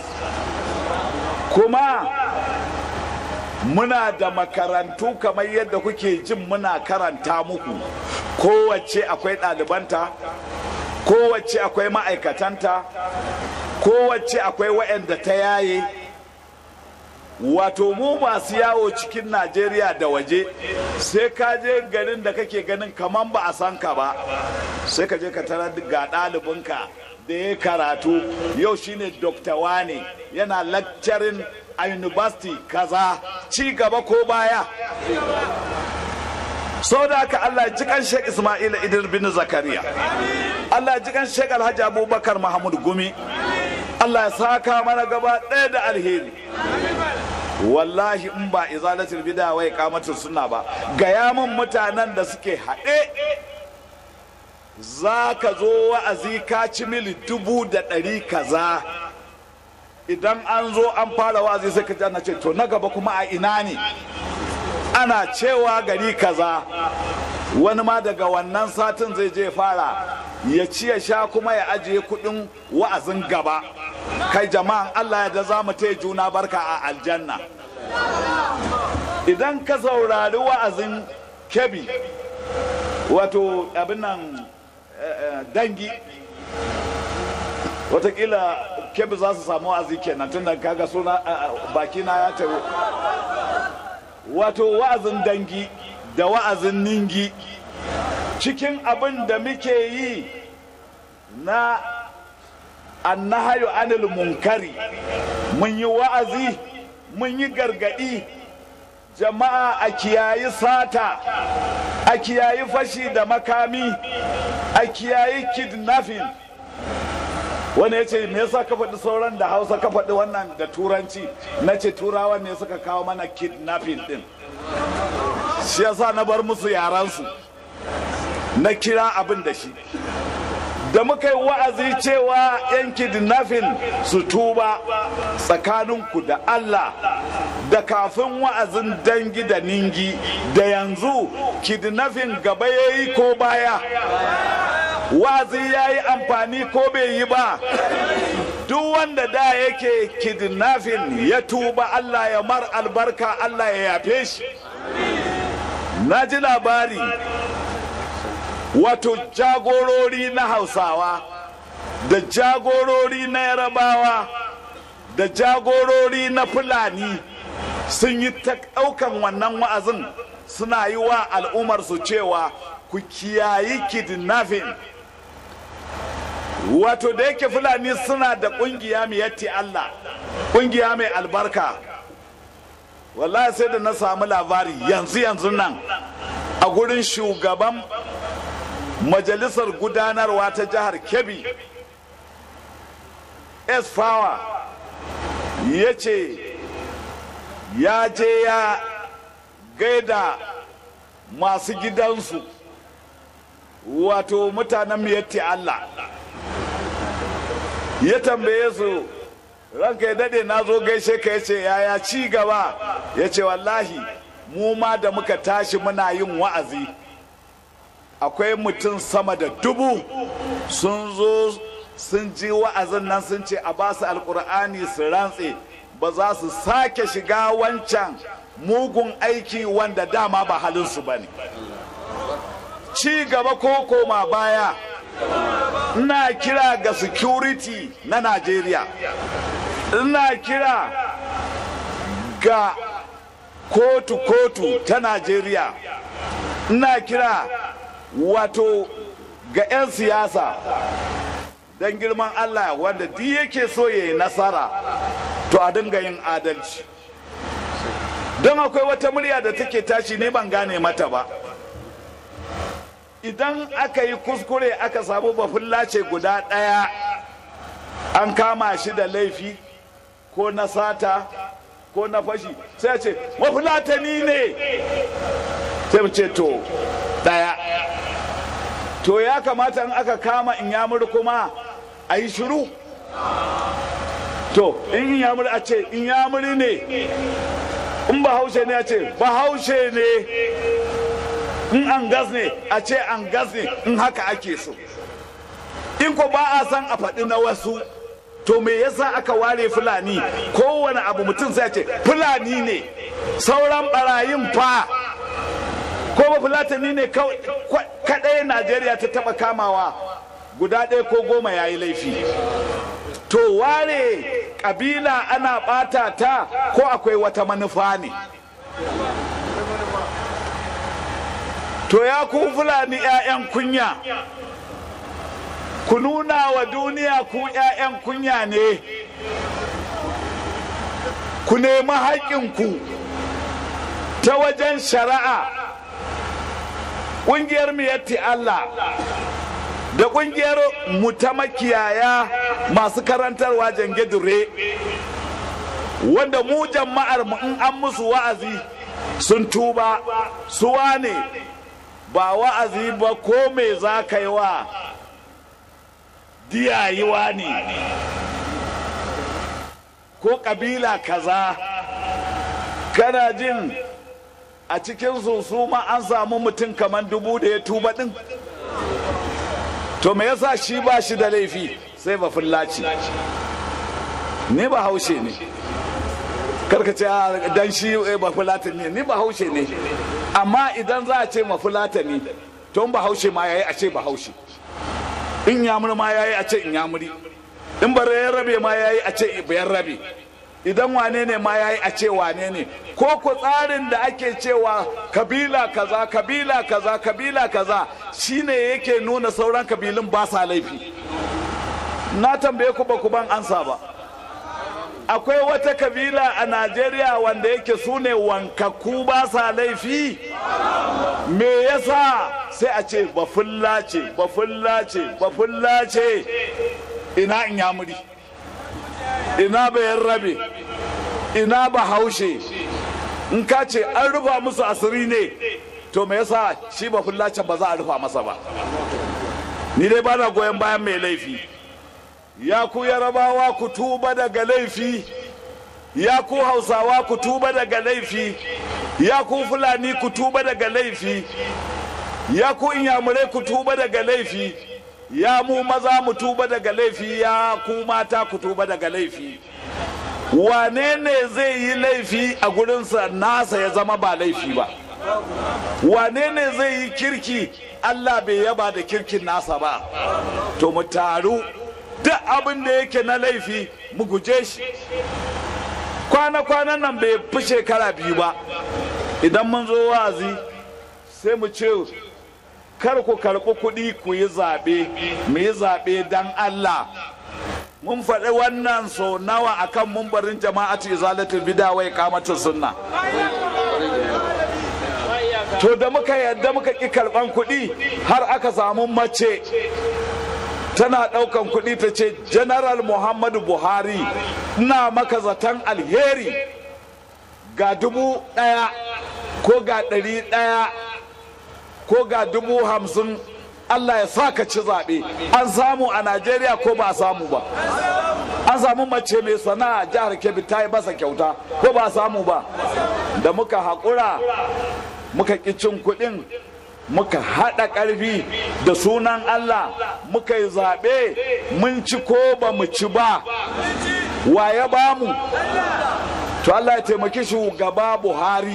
kuma muna da makarantu kamar yadda kuke jin muna karanta muku kowace akwai ɗalibanta kowace akwai ma'aikatanta kowace akwai waɗanda ta yaye wato mu masu yawo cikin najeriya da waje sai ka je garin da kake ganin kaman ba a san ka ba sai ka je ka tarar ga ɗalibinka da ya karatu yau shine dokta wane yana lecturing a university kaza ci gaba ko baya sau da haka Allah ji kan Sheikh Ismail Idris bin Zakariya Allah ji kan Sheikh Alhaji Abubakar Mahmud Gumi Allah ya saka mana gaba ɗaya da alheri wallahi in ba izalatul bid'a wai kamatul sunna ba gaya min mutanen da suke haɗe za ka zo wa'azi ka ci mili dubu da ɗari kaza idan an zo an fara wa'azi sai ka ana ce to na gaba kuma a ina ne ana cewa gari kaza wani ma daga wannan satin zai je fara ya ci ya sha kuma ya ajiye kudin wa'azin gaba kai jama'an allah ya da za mu taya juna barka a aljanna idan ka saurari wa'azin kebi wato abin nan dangi watakila kebi za su samu wa'azi kenan tun da kaga suna bakina ya taru wato wa'azin dangi da wa'azin ningi cikin abin da muke yi na annahayu anil munkari mun yi wa'azi mun yi gargadi jama'a a kiyayi sata a kiyayi fashi da makami a kiyayi kidnapping wani ya ce me yasa ka faɗi sauran da hausa ka faɗi wannan da turanci na ce turawan ne suka kawo mana kidnapping din shi yasa na bar musu yaransu na kira abin da shi da muka yi wa'azi cewa yan kidnapping su tuba tsakaninku da Allah da kafin wa'azin dangi da ningi da yanzu kidnapping gaba ya yi ko baya wa'azi ya yi amfani ko bai yi ba duk wanda da yake kidnapping ya tuba Allah ya mar albarka Allah ya yafe shi na ji labari wato jagorori na hausawa da jagorori na yarabawa da jagorori na fulani sun yi ta ɗaukan wannan wa'azin suna yi wa al'ummarsu cewa ku kiyayi kidnapping wato da yake fulani suna da ƙungiya mai yatti Allah ƙungiya mai albarka wallahi sai da na samu labari yanzu yanzu nan a gurin shugaban majalisar gudanarwa ta jihar kebbi s fawa ya ce ya je ya gaida masu gidansu wato mutanen miyatti allah ya tambaye su ranka ya dade na zo gaishe ka ya ce yaya ci gaba ya ce wallahi mu ma da muka tashi muna yin wa'azi akwai mutum sama da dubu sun zo sun ji wa'azin nan sun ce a ba su alkur'ani su rantse ba za su sake shiga wancan mugun aiki wanda dama ba halinsu ba ne ci gaba ko koma baya ina kira ga security na najeriya ina kira ga kotu-kotu ta najeriya ina kira wato ga 'yan siyasa don girman allah wanda duk yake so ya yi nasara to a dinga yin adalci don akwai wata murya da take tashi ne ban gane mata ba idan aka yi kuskure aka samu bafullace guda ɗaya an kama shi da laifi ko na sata ko na fashi sai ce mafulatani ne sai ce to ɗaya to ya kamata in aka kama in yamur kuma a yi shiru to in yamur a ce in yamuri ne in bahaushe ne a ce bahaushe ne in an gas ne a ce an gas ne in haka ake so in ko ba a san a faɗi na wasu to me yasa aka ware fulani kowane abu mutum sai ce fulani ne sauran barayin fa ko ba fulatani ne kaɗai najeriya ta taɓa kamawa guda ɗaya ko goma ya yi laifi to ware ƙabila ana ɓata ta ko akwai wata manufa ne to ya ku fulani 'ya'yan kunya ku nuna wa duniya ku 'ya'yan kunya ne ku nemi haƙƙinku ta wajen shari'a ƙungiyar miyatti Allah da ƙungiyar mu ta makiyaya masu karantarwa jange dure wanda mu jama'ar mu in an musu wa'azi sun tuba suwa ne ba wa'azi ba ko me za ka yi wa diyayiwa ne ko kabila kaza kana jin a cikin su ma an samu mutum kamar dubu da ya tuba din to me yasa shi ba shi da laifi sai ba fullaci ni ba haushe ne karka ce dan shi ba fulata ne ni ba haushe ne amma idan za a ce ma fulata ne to ba haushe ma yayi a ce ba haushe in yamuri ma yayi a ce in yamuri in bare rabe ma yayi a ce bayan rabe idan wane ne ma yayi a ce wane ne ko ku tsarin da ake cewa kabila kaza kabila kaza kabila kaza shine yake nuna sauran kabilun ba sa laifi na tambaye ku ba ku ban ansa ba akwai wata kabila a najeriya wanda yake su ne wankakku ba sa laifi me yasa sai a ce bafulla ce bafulla ce bafulla ce ina in yamuri ina bayan rabe ina ba haushe in ka ce an rufa musu asiri ne to me yasa shi bafulla ce ba za a rufa masa ba ni dai ba na goyon bayan mai laifi ya ku yarabawa ku tuba daga laifi ya ku hausawa ku tuba daga laifi ya ku fulani ku tuba daga laifi ya ku inyamurai ku tuba daga laifi ya mu maza mu tuba daga laifi ya ku mata ku tuba daga laifi wane ne zai yi laifi a gurinsa nasa ya zama ba laifi ba wane ne zai yi kirki allah bai yaba da kirkin nasa ba to mu taru duk abin da yake na laifi mu guje shi kwana-kwanan nan bai fi shekara biyu ba idan mun zo wazi sai mu ce kar ku karɓi kuɗi ku yi zaɓe mu yi zaɓe don allah mun faɗi wannan so nawa akan mumbarin jama'atu izalatul bida wai kamatu sunna to da muka yadda muka ƙi karɓan kuɗi har aka samu mace tana ɗaukan kuɗi ta ce general muhammadu buhari ina maka zaton alheri ga dubu ɗaya ko ga ɗari ɗaya ko ga dubu hamsin allah ya sa ka ci zaɓe an samu a najeriya ko ba a samu ba an samu mace mai sana'a jihar kebbi ta yi masa kyauta ko ba a samu ba da muka haƙura muka ƙi cin kuɗin muka haɗa ƙarfi da sunan Allah muka yi zaɓe mun ci ko ba mu ci ba wa ya ba mu to Allah ya taimaki shugaba Buhari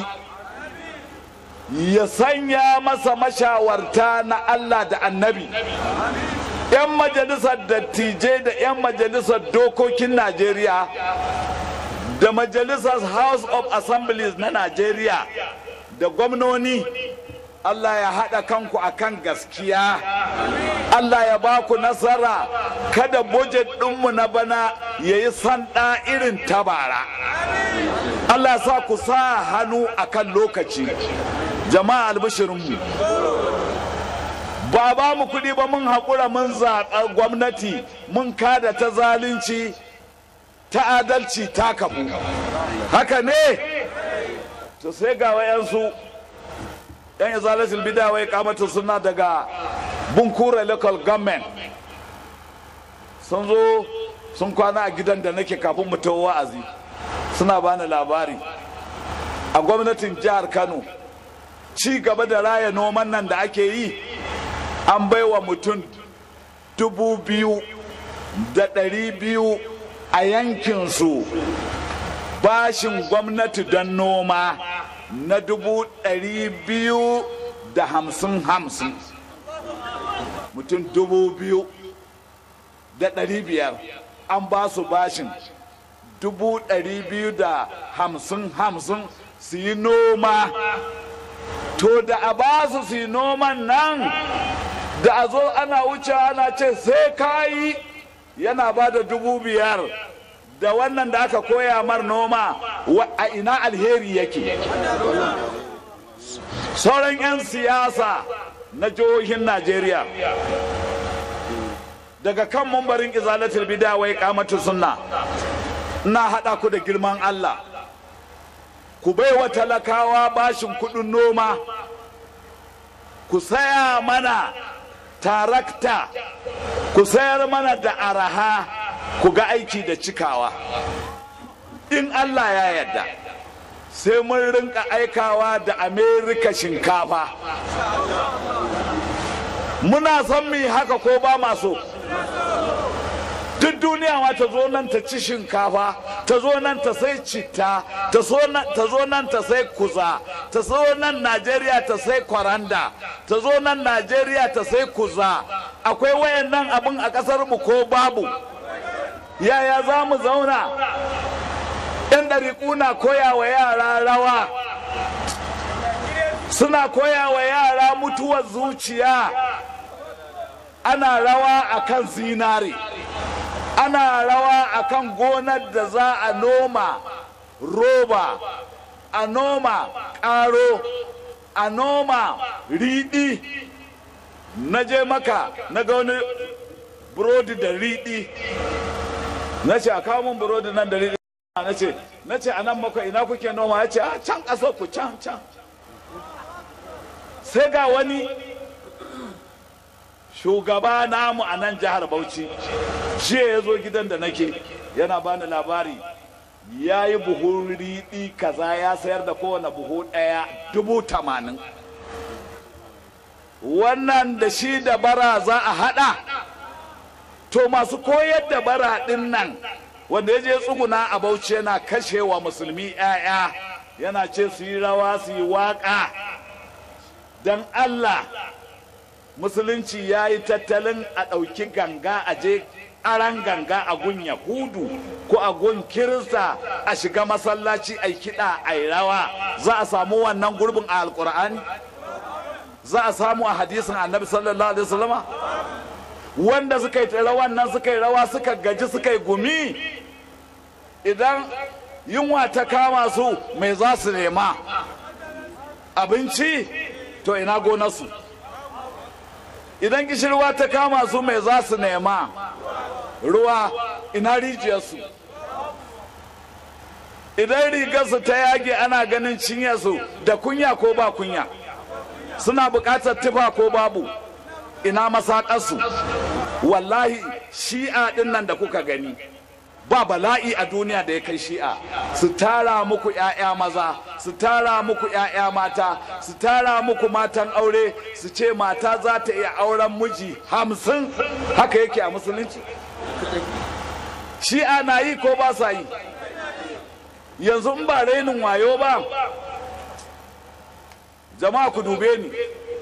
ya sanya masa mashawarta na Allah da annabi 'yan majalisar dattijai da 'yan majalisar dokokin Najeriya da majalisar House of Assemblies na Najeriya da gwamnoni Allah ya haɗa kanku akan gaskiya Allah ya ba ku nasara kada budget ɗinmu na bana ya yi sanda irin tabara Allah ya sa ku sa hannu akan lokaci jama'a albishirinmu ba ba mu kuɗi ba mun haƙura mun zaɓa gwamnati mun kada ta zalunci ta adalci ta kafu haka ne to sai ga wayansu yan izalatul bida wai kamata suna daga bunkura local government sun zo sun kwana a gidan da nake kafin mu tawo wa'azi suna bani labari a gwamnatin jihar kano ci gaba da raya noman nan da ake yi an baiwa mutum dubu biyu da ɗari biyu a yankinsu bashin gwamnati don noma na dubu ɗari biyu da hamsin hamsin mutum dubu biyu da ɗari biyar an ba su bashin dubu ɗari biyu da hamsin hamsin su yi noma to da a ba su su yi noman nan da a zo ana wuce ana ce sai kayi yana ba da dubu biyar da wannan da aka koya mar noma a ina alheri yake sauran 'yan siyasa na jihohin najeriya daga kan mambarin izalatul bida wai kamatu sunna ina haɗa ku da girman allah ku baiwa talakawa bashin kuɗin noma ku saya mana tarakta ku sayar mana da araha ku ga aiki da cikawa in allah ya yarda sai mun rinka aikawa da amerika shinkafa muna son mu haka ko ba maso duk duniya ma ta zo nan ta ci shinkafa ta zo nan ta sai citta ta zo nan ta sai kuza ta zo nan najeriya ta sai kwaranda ta zo nan najeriya ta sai kuza akwai wayannan abin a kasar mu ko babu yaya za mu zauna yan ɗariƙu na koya wa yara rawa suna koya wa yara mutuwar zuciya ana rawa akan zinare ana rawa akan gonar da za a noma roba a noma ƙaro a noma riɗi na je maka na ga wani burodi da riɗi na ce a kawo min burodi nan da riɗi na ce na ce a nan maka ina kuke noma ya ce a can ƙasar ku can can sai ga wani shugaba namu a nan jihar bauchi jiya ya zo gidan da nake yana bani labari ya yi buhu riɗi kaza ya sayar da kowane buhu ɗaya dubu tamanin wannan da shi da bara za a haɗa to masu koyar da bara ɗin nan wanda ya je tsuguna a bauchi yana kashe wa musulmi 'ya'ya yana ce su yi rawa su yi waƙa don allah musulunci ya yi tattalin a ɗauki ganga a je aran ganga a gun yahudu ko a gun kirista a shiga masallaci a kiɗa a yi rawa za a samu wannan gurbin a alkur'ani za a samu a hadisin annabi sallallahu alaihi wasallama wanda suka yi rawan nan suka yi rawa suka gaji suka yi gumi idan yunwa ta kama su mai za su nema abinci to ina gonarsu idan kishirwa ta kama su mai za su nema ruwa ina rijiyarsu idan rigarsu ta yage ana ganin cinyarsu da kunya ko ba kunya suna buƙatar tufa ko babu ina masaƙarsu wallahi shi'a ɗin nan da kuka gani ba bala'i a duniya da ya kai shi'a su tara muku 'ya'ya maza su tara muku 'ya'ya mata su tara muku matan aure su ce mata za ta iya auren miji hamsin haka yake a musulunci shi'a na yi ko ba sa yi yanzu in ba rainin wayo ba jama'a ku dube ni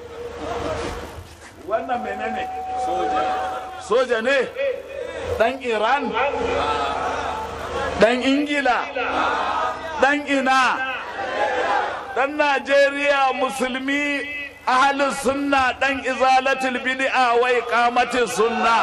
wannan menene soja ne dan iran dan ingila dan ina dan najeriya musulmi ahalin sunna dan izalatul bid'a wa iqamatis sunna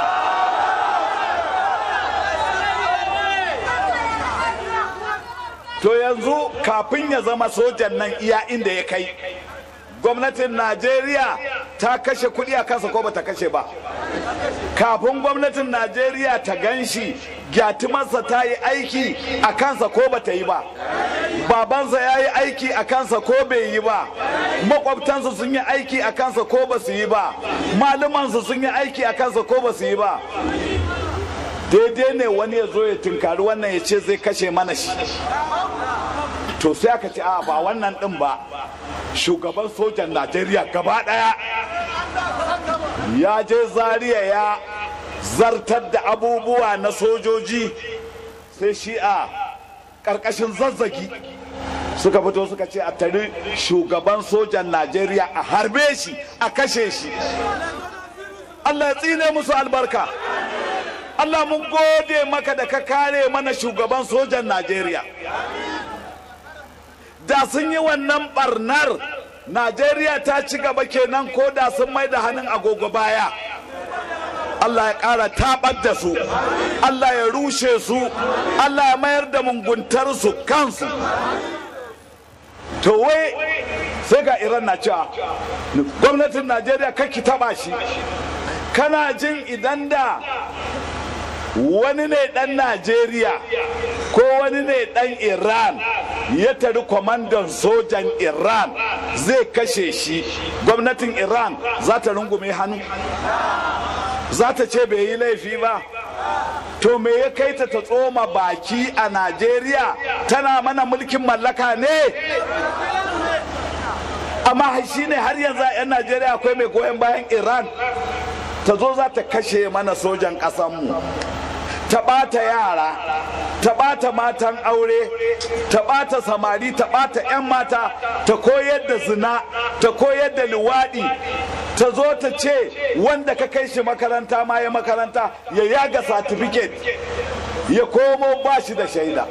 to yanzu kafin ya zama sojan nan iya inda ya kai gwamnatin najeriya ta kashe kuɗi a kansa ko bata kashe ba kafin gwamnatin najeriya ta gan shi gyatumarsa ta yi aiki a kansa ko bata yi ba babansa ya yi aiki a kansa ko bai yi ba makwabtansa sun yi aiki a kansa ko ba su yi ba malumansa sun yi aiki a kansa ko ba su yi ba daidai ne wani ya zo ya tunkari wannan ya ce zai kashe mana shi to sai aka ce a ba wannan din ba shugaban sojan najeriya gaba daya ya je zaria ya zartar da abubuwa na sojoji sai shi a ƙarƙashin zazzagi suka fito suka ce a tari shugaban sojan najeriya a harbe shi a kashe shi allah ya tsine musu albarka allah mun gode maka da ka kare mana shugaban sojan najeriya da sun yi wannan barnar najeriya ta ci gaba kenan ko da sun mai da hannun agogo baya allah ya ƙara taɓar da su allah ya rushe su allah ya mayar da munguntarsu kansu to wai sai ga iran na cewa gwamnatin najeriya kaki taɓa shi kana jin idan da wani ne dan najeriya ko wani ne dan iran ya tari kwamandan sojan iran zai kashe shi gwamnatin iran za ta rungume hannu za ta ce bai yi laifi ba to me ya kai ta ta tsoma baki a najeriya tana mana mulkin mallaka ne amma shi ne har yanzu a 'yan najeriya akwai mai goyon bayan iran ta zo za ta kashe mana sojan ƙasanmu ta ɓata yara ta ɓata matan aure ta ɓata samari ta ɓata 'yan mata ta koyar da zina ta koyar da luwaɗi ta zo ta ce wanda ka kai shi makaranta ma ya makaranta ya yaga satifiket ya komo ba shi da shaida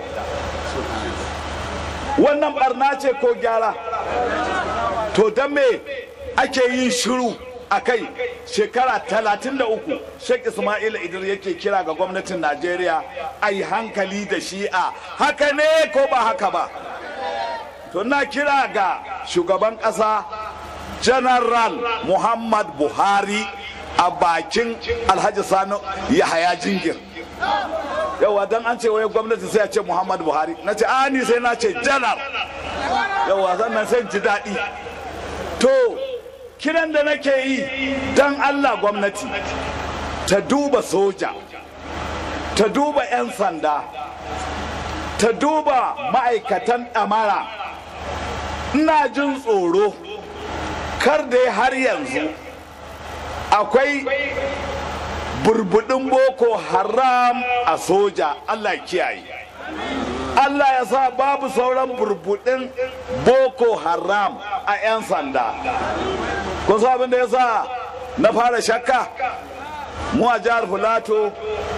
wannan barna ce ko gyara to don me ake yin shiru a kai shekara talatin da uku sheikh ismail idris yake kira ga gwamnatin najeriya a yi hankali da shi'a haka ne ko ba haka ba to na kira ga shugaban ƙasa general muhammad buhari a bakin alhaji sani yahaya jingir yawa don an ce wai gwamnati sai a ce muhammad buhari na ce ani sai na ce janar yawa sannan sai ji daɗi to kiran da nake yi don allah gwamnati ta duba soja ta duba 'yan sanda ta duba ma'aikatan ɗamara ina jin tsoro kar da har yanzu akwai burbudin boko haram a soja allah kiyaye allah ya sa babu sauran burbudin boko haram a 'yan sanda kun san abin da ya sa na fara shakka mu a jihar filato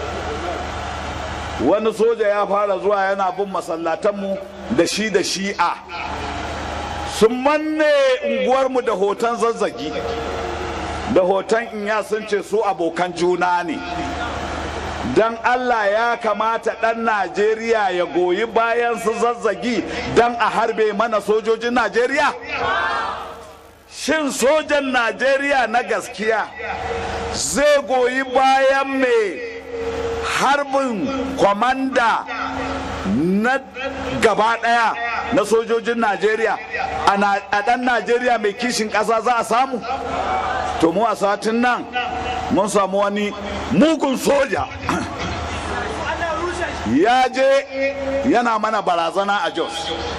wani soja ya fara zuwa yana bin masallatanmu da shi da shi'a sun manne unguwarmu da hoton zazzagi da hoton inya sun ce su abokan juna ne don allah ya kamata ɗan najeriya ya goyi bayan su zazzagi don a harbe mana sojojin najeriya shin sojan najeriya na gaskiya zai goyi bayan mai harbin kwamanda na gaba daya na sojojin najeriya a dan najeriya mai kishin kasa za a samu to mu a satin nan mun samu wani mugun soja ya je yana mana barazana a jos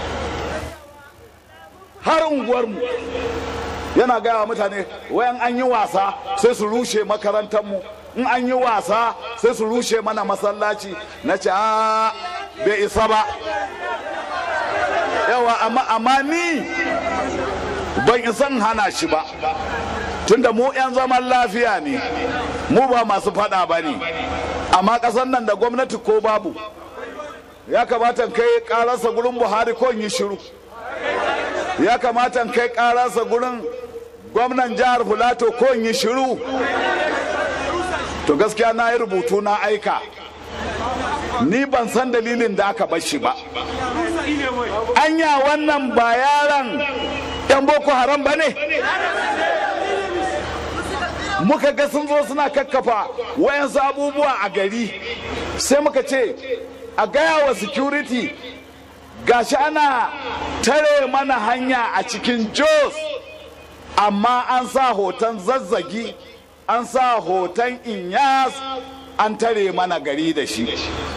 har unguwarmu yana gaya wa mutane wayan an yi wasa sai su rushe makarantarmu in an yi wasa sai su rushe mana masallaci na ce a bai isa ba yawa amma ni ban isan hana shi ba tunda mu 'yan zaman lafiya ne mu ba masu fada ba ne amma ƙasar nan da gwamnati ko babu ya kamata kai ƙararsa gurin buhari ko yi shiru ya kamata kai ƙararsa gurin gwamnan jihar filato ko yi shiru to gaskiya na yi rubutu na aika ni ban san dalilin da aka bar shi ba anya wannan ba yaran yan boko haram ba ne muka ga sun zo suna kakkafa wayansu abubuwa a gari sai muka ce a gaya wa security gashi ana tare mana hanya a cikin jos amma an sa hoton zazzagi an sa hoton inyas an tare mana gari da shi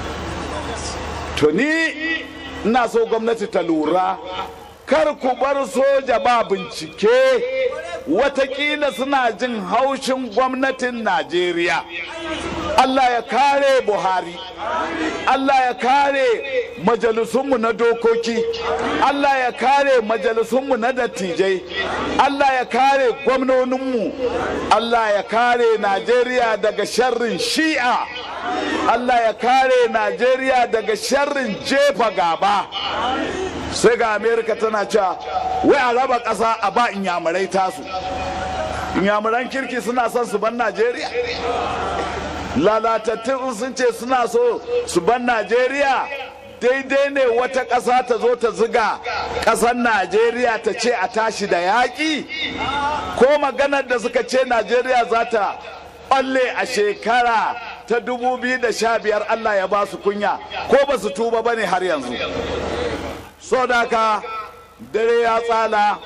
to ni ina so gwamnati ta lura kar ku bar soja ba bincike watakila suna jin haushin gwamnatin najeriya allah ya kare buhari allah ya kare majalisunmu na dokoki allah ya kare majalisunmu na dattijai allah ya kare gwamnoninmu allah ya kare najeriya daga sharrin shi'a allah ya kare najeriya daga sharrin jefa gaba sai ga amerika tana cewa wai a raba ƙasa a ba inyamurai tasu inyamuran kirki suna son su ban najeriya lalatattun sun ce suna so su ban najeriya daidai ne wata ƙasa ta zo ta ziga ƙasar najeriya ta ce a tashi da yaƙi ko maganar da suka ce najeriya za ta ɓalle a shekara ta 2015 allah ya ba su kunya ko ba su tuba ba ne har yanzu so da ka dare ya tsala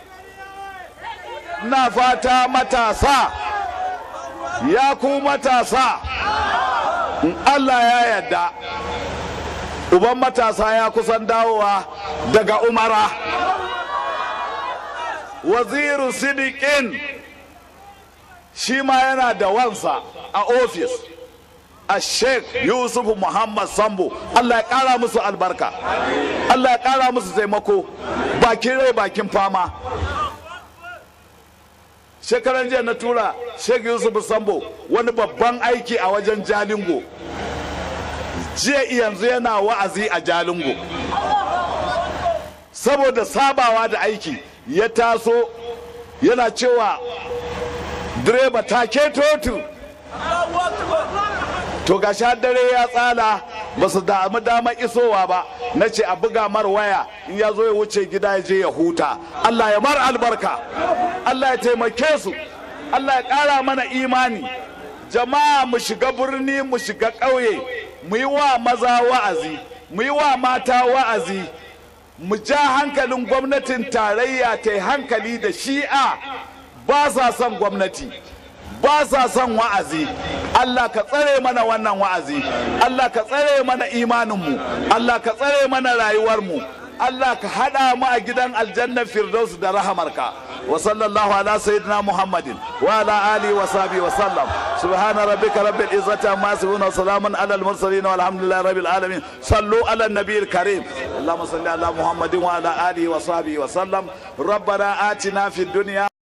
na fata matasa ya ku matasa in Allah ya yadda uban matasa ya kusan dawowa daga umara waziru sidikin shi ma yana da wansa a ofis a sheikh yusuf muhammad sambo allah ya kara musu albarka allah ya kara musu taimako bakin rai bakin fama shekaran jiya na tura sheikh yusuf sambo wani babban aiki a wajen jalingo jiya yanzu yana wa'azi a jalingo saboda sabawa da aiki ya taso yana cewa direba take totu to ga dare ya tsala ba su damu damar isowa ba na ce a buga mar waya in ya zo ya wuce gida ya je ya huta allah ya mar albarka allah ya taimake su allah ya ƙara mana imani jama'a mu shiga birni mu shiga ƙauye mu yi wa maza wa'azi mu yi wa mata wa'azi mu ja hankalin gwamnatin tarayya ta hankali da shi'a ba sa son gwamnati ba sa son wa'azi Allah ka tsare mana wannan wa'azi Allah ka tsare mana imaninmu Allah ka tsare mana rayuwarmu Allah ka haɗa mu a gidan aljannar firdaus da rahamarka wa sallallahu ala sayyidina muhammadin wa ala alihi wa sahbihi wa sallam subhana rabbika rabbil izzati amma yasifun wa salamun ala al mursalin walhamdulillahi rabbil alamin sallu ala nabiyil karim اللهم صل على محمد وعلى اله وصحبه وسلم ربنا آتنا في الدنيا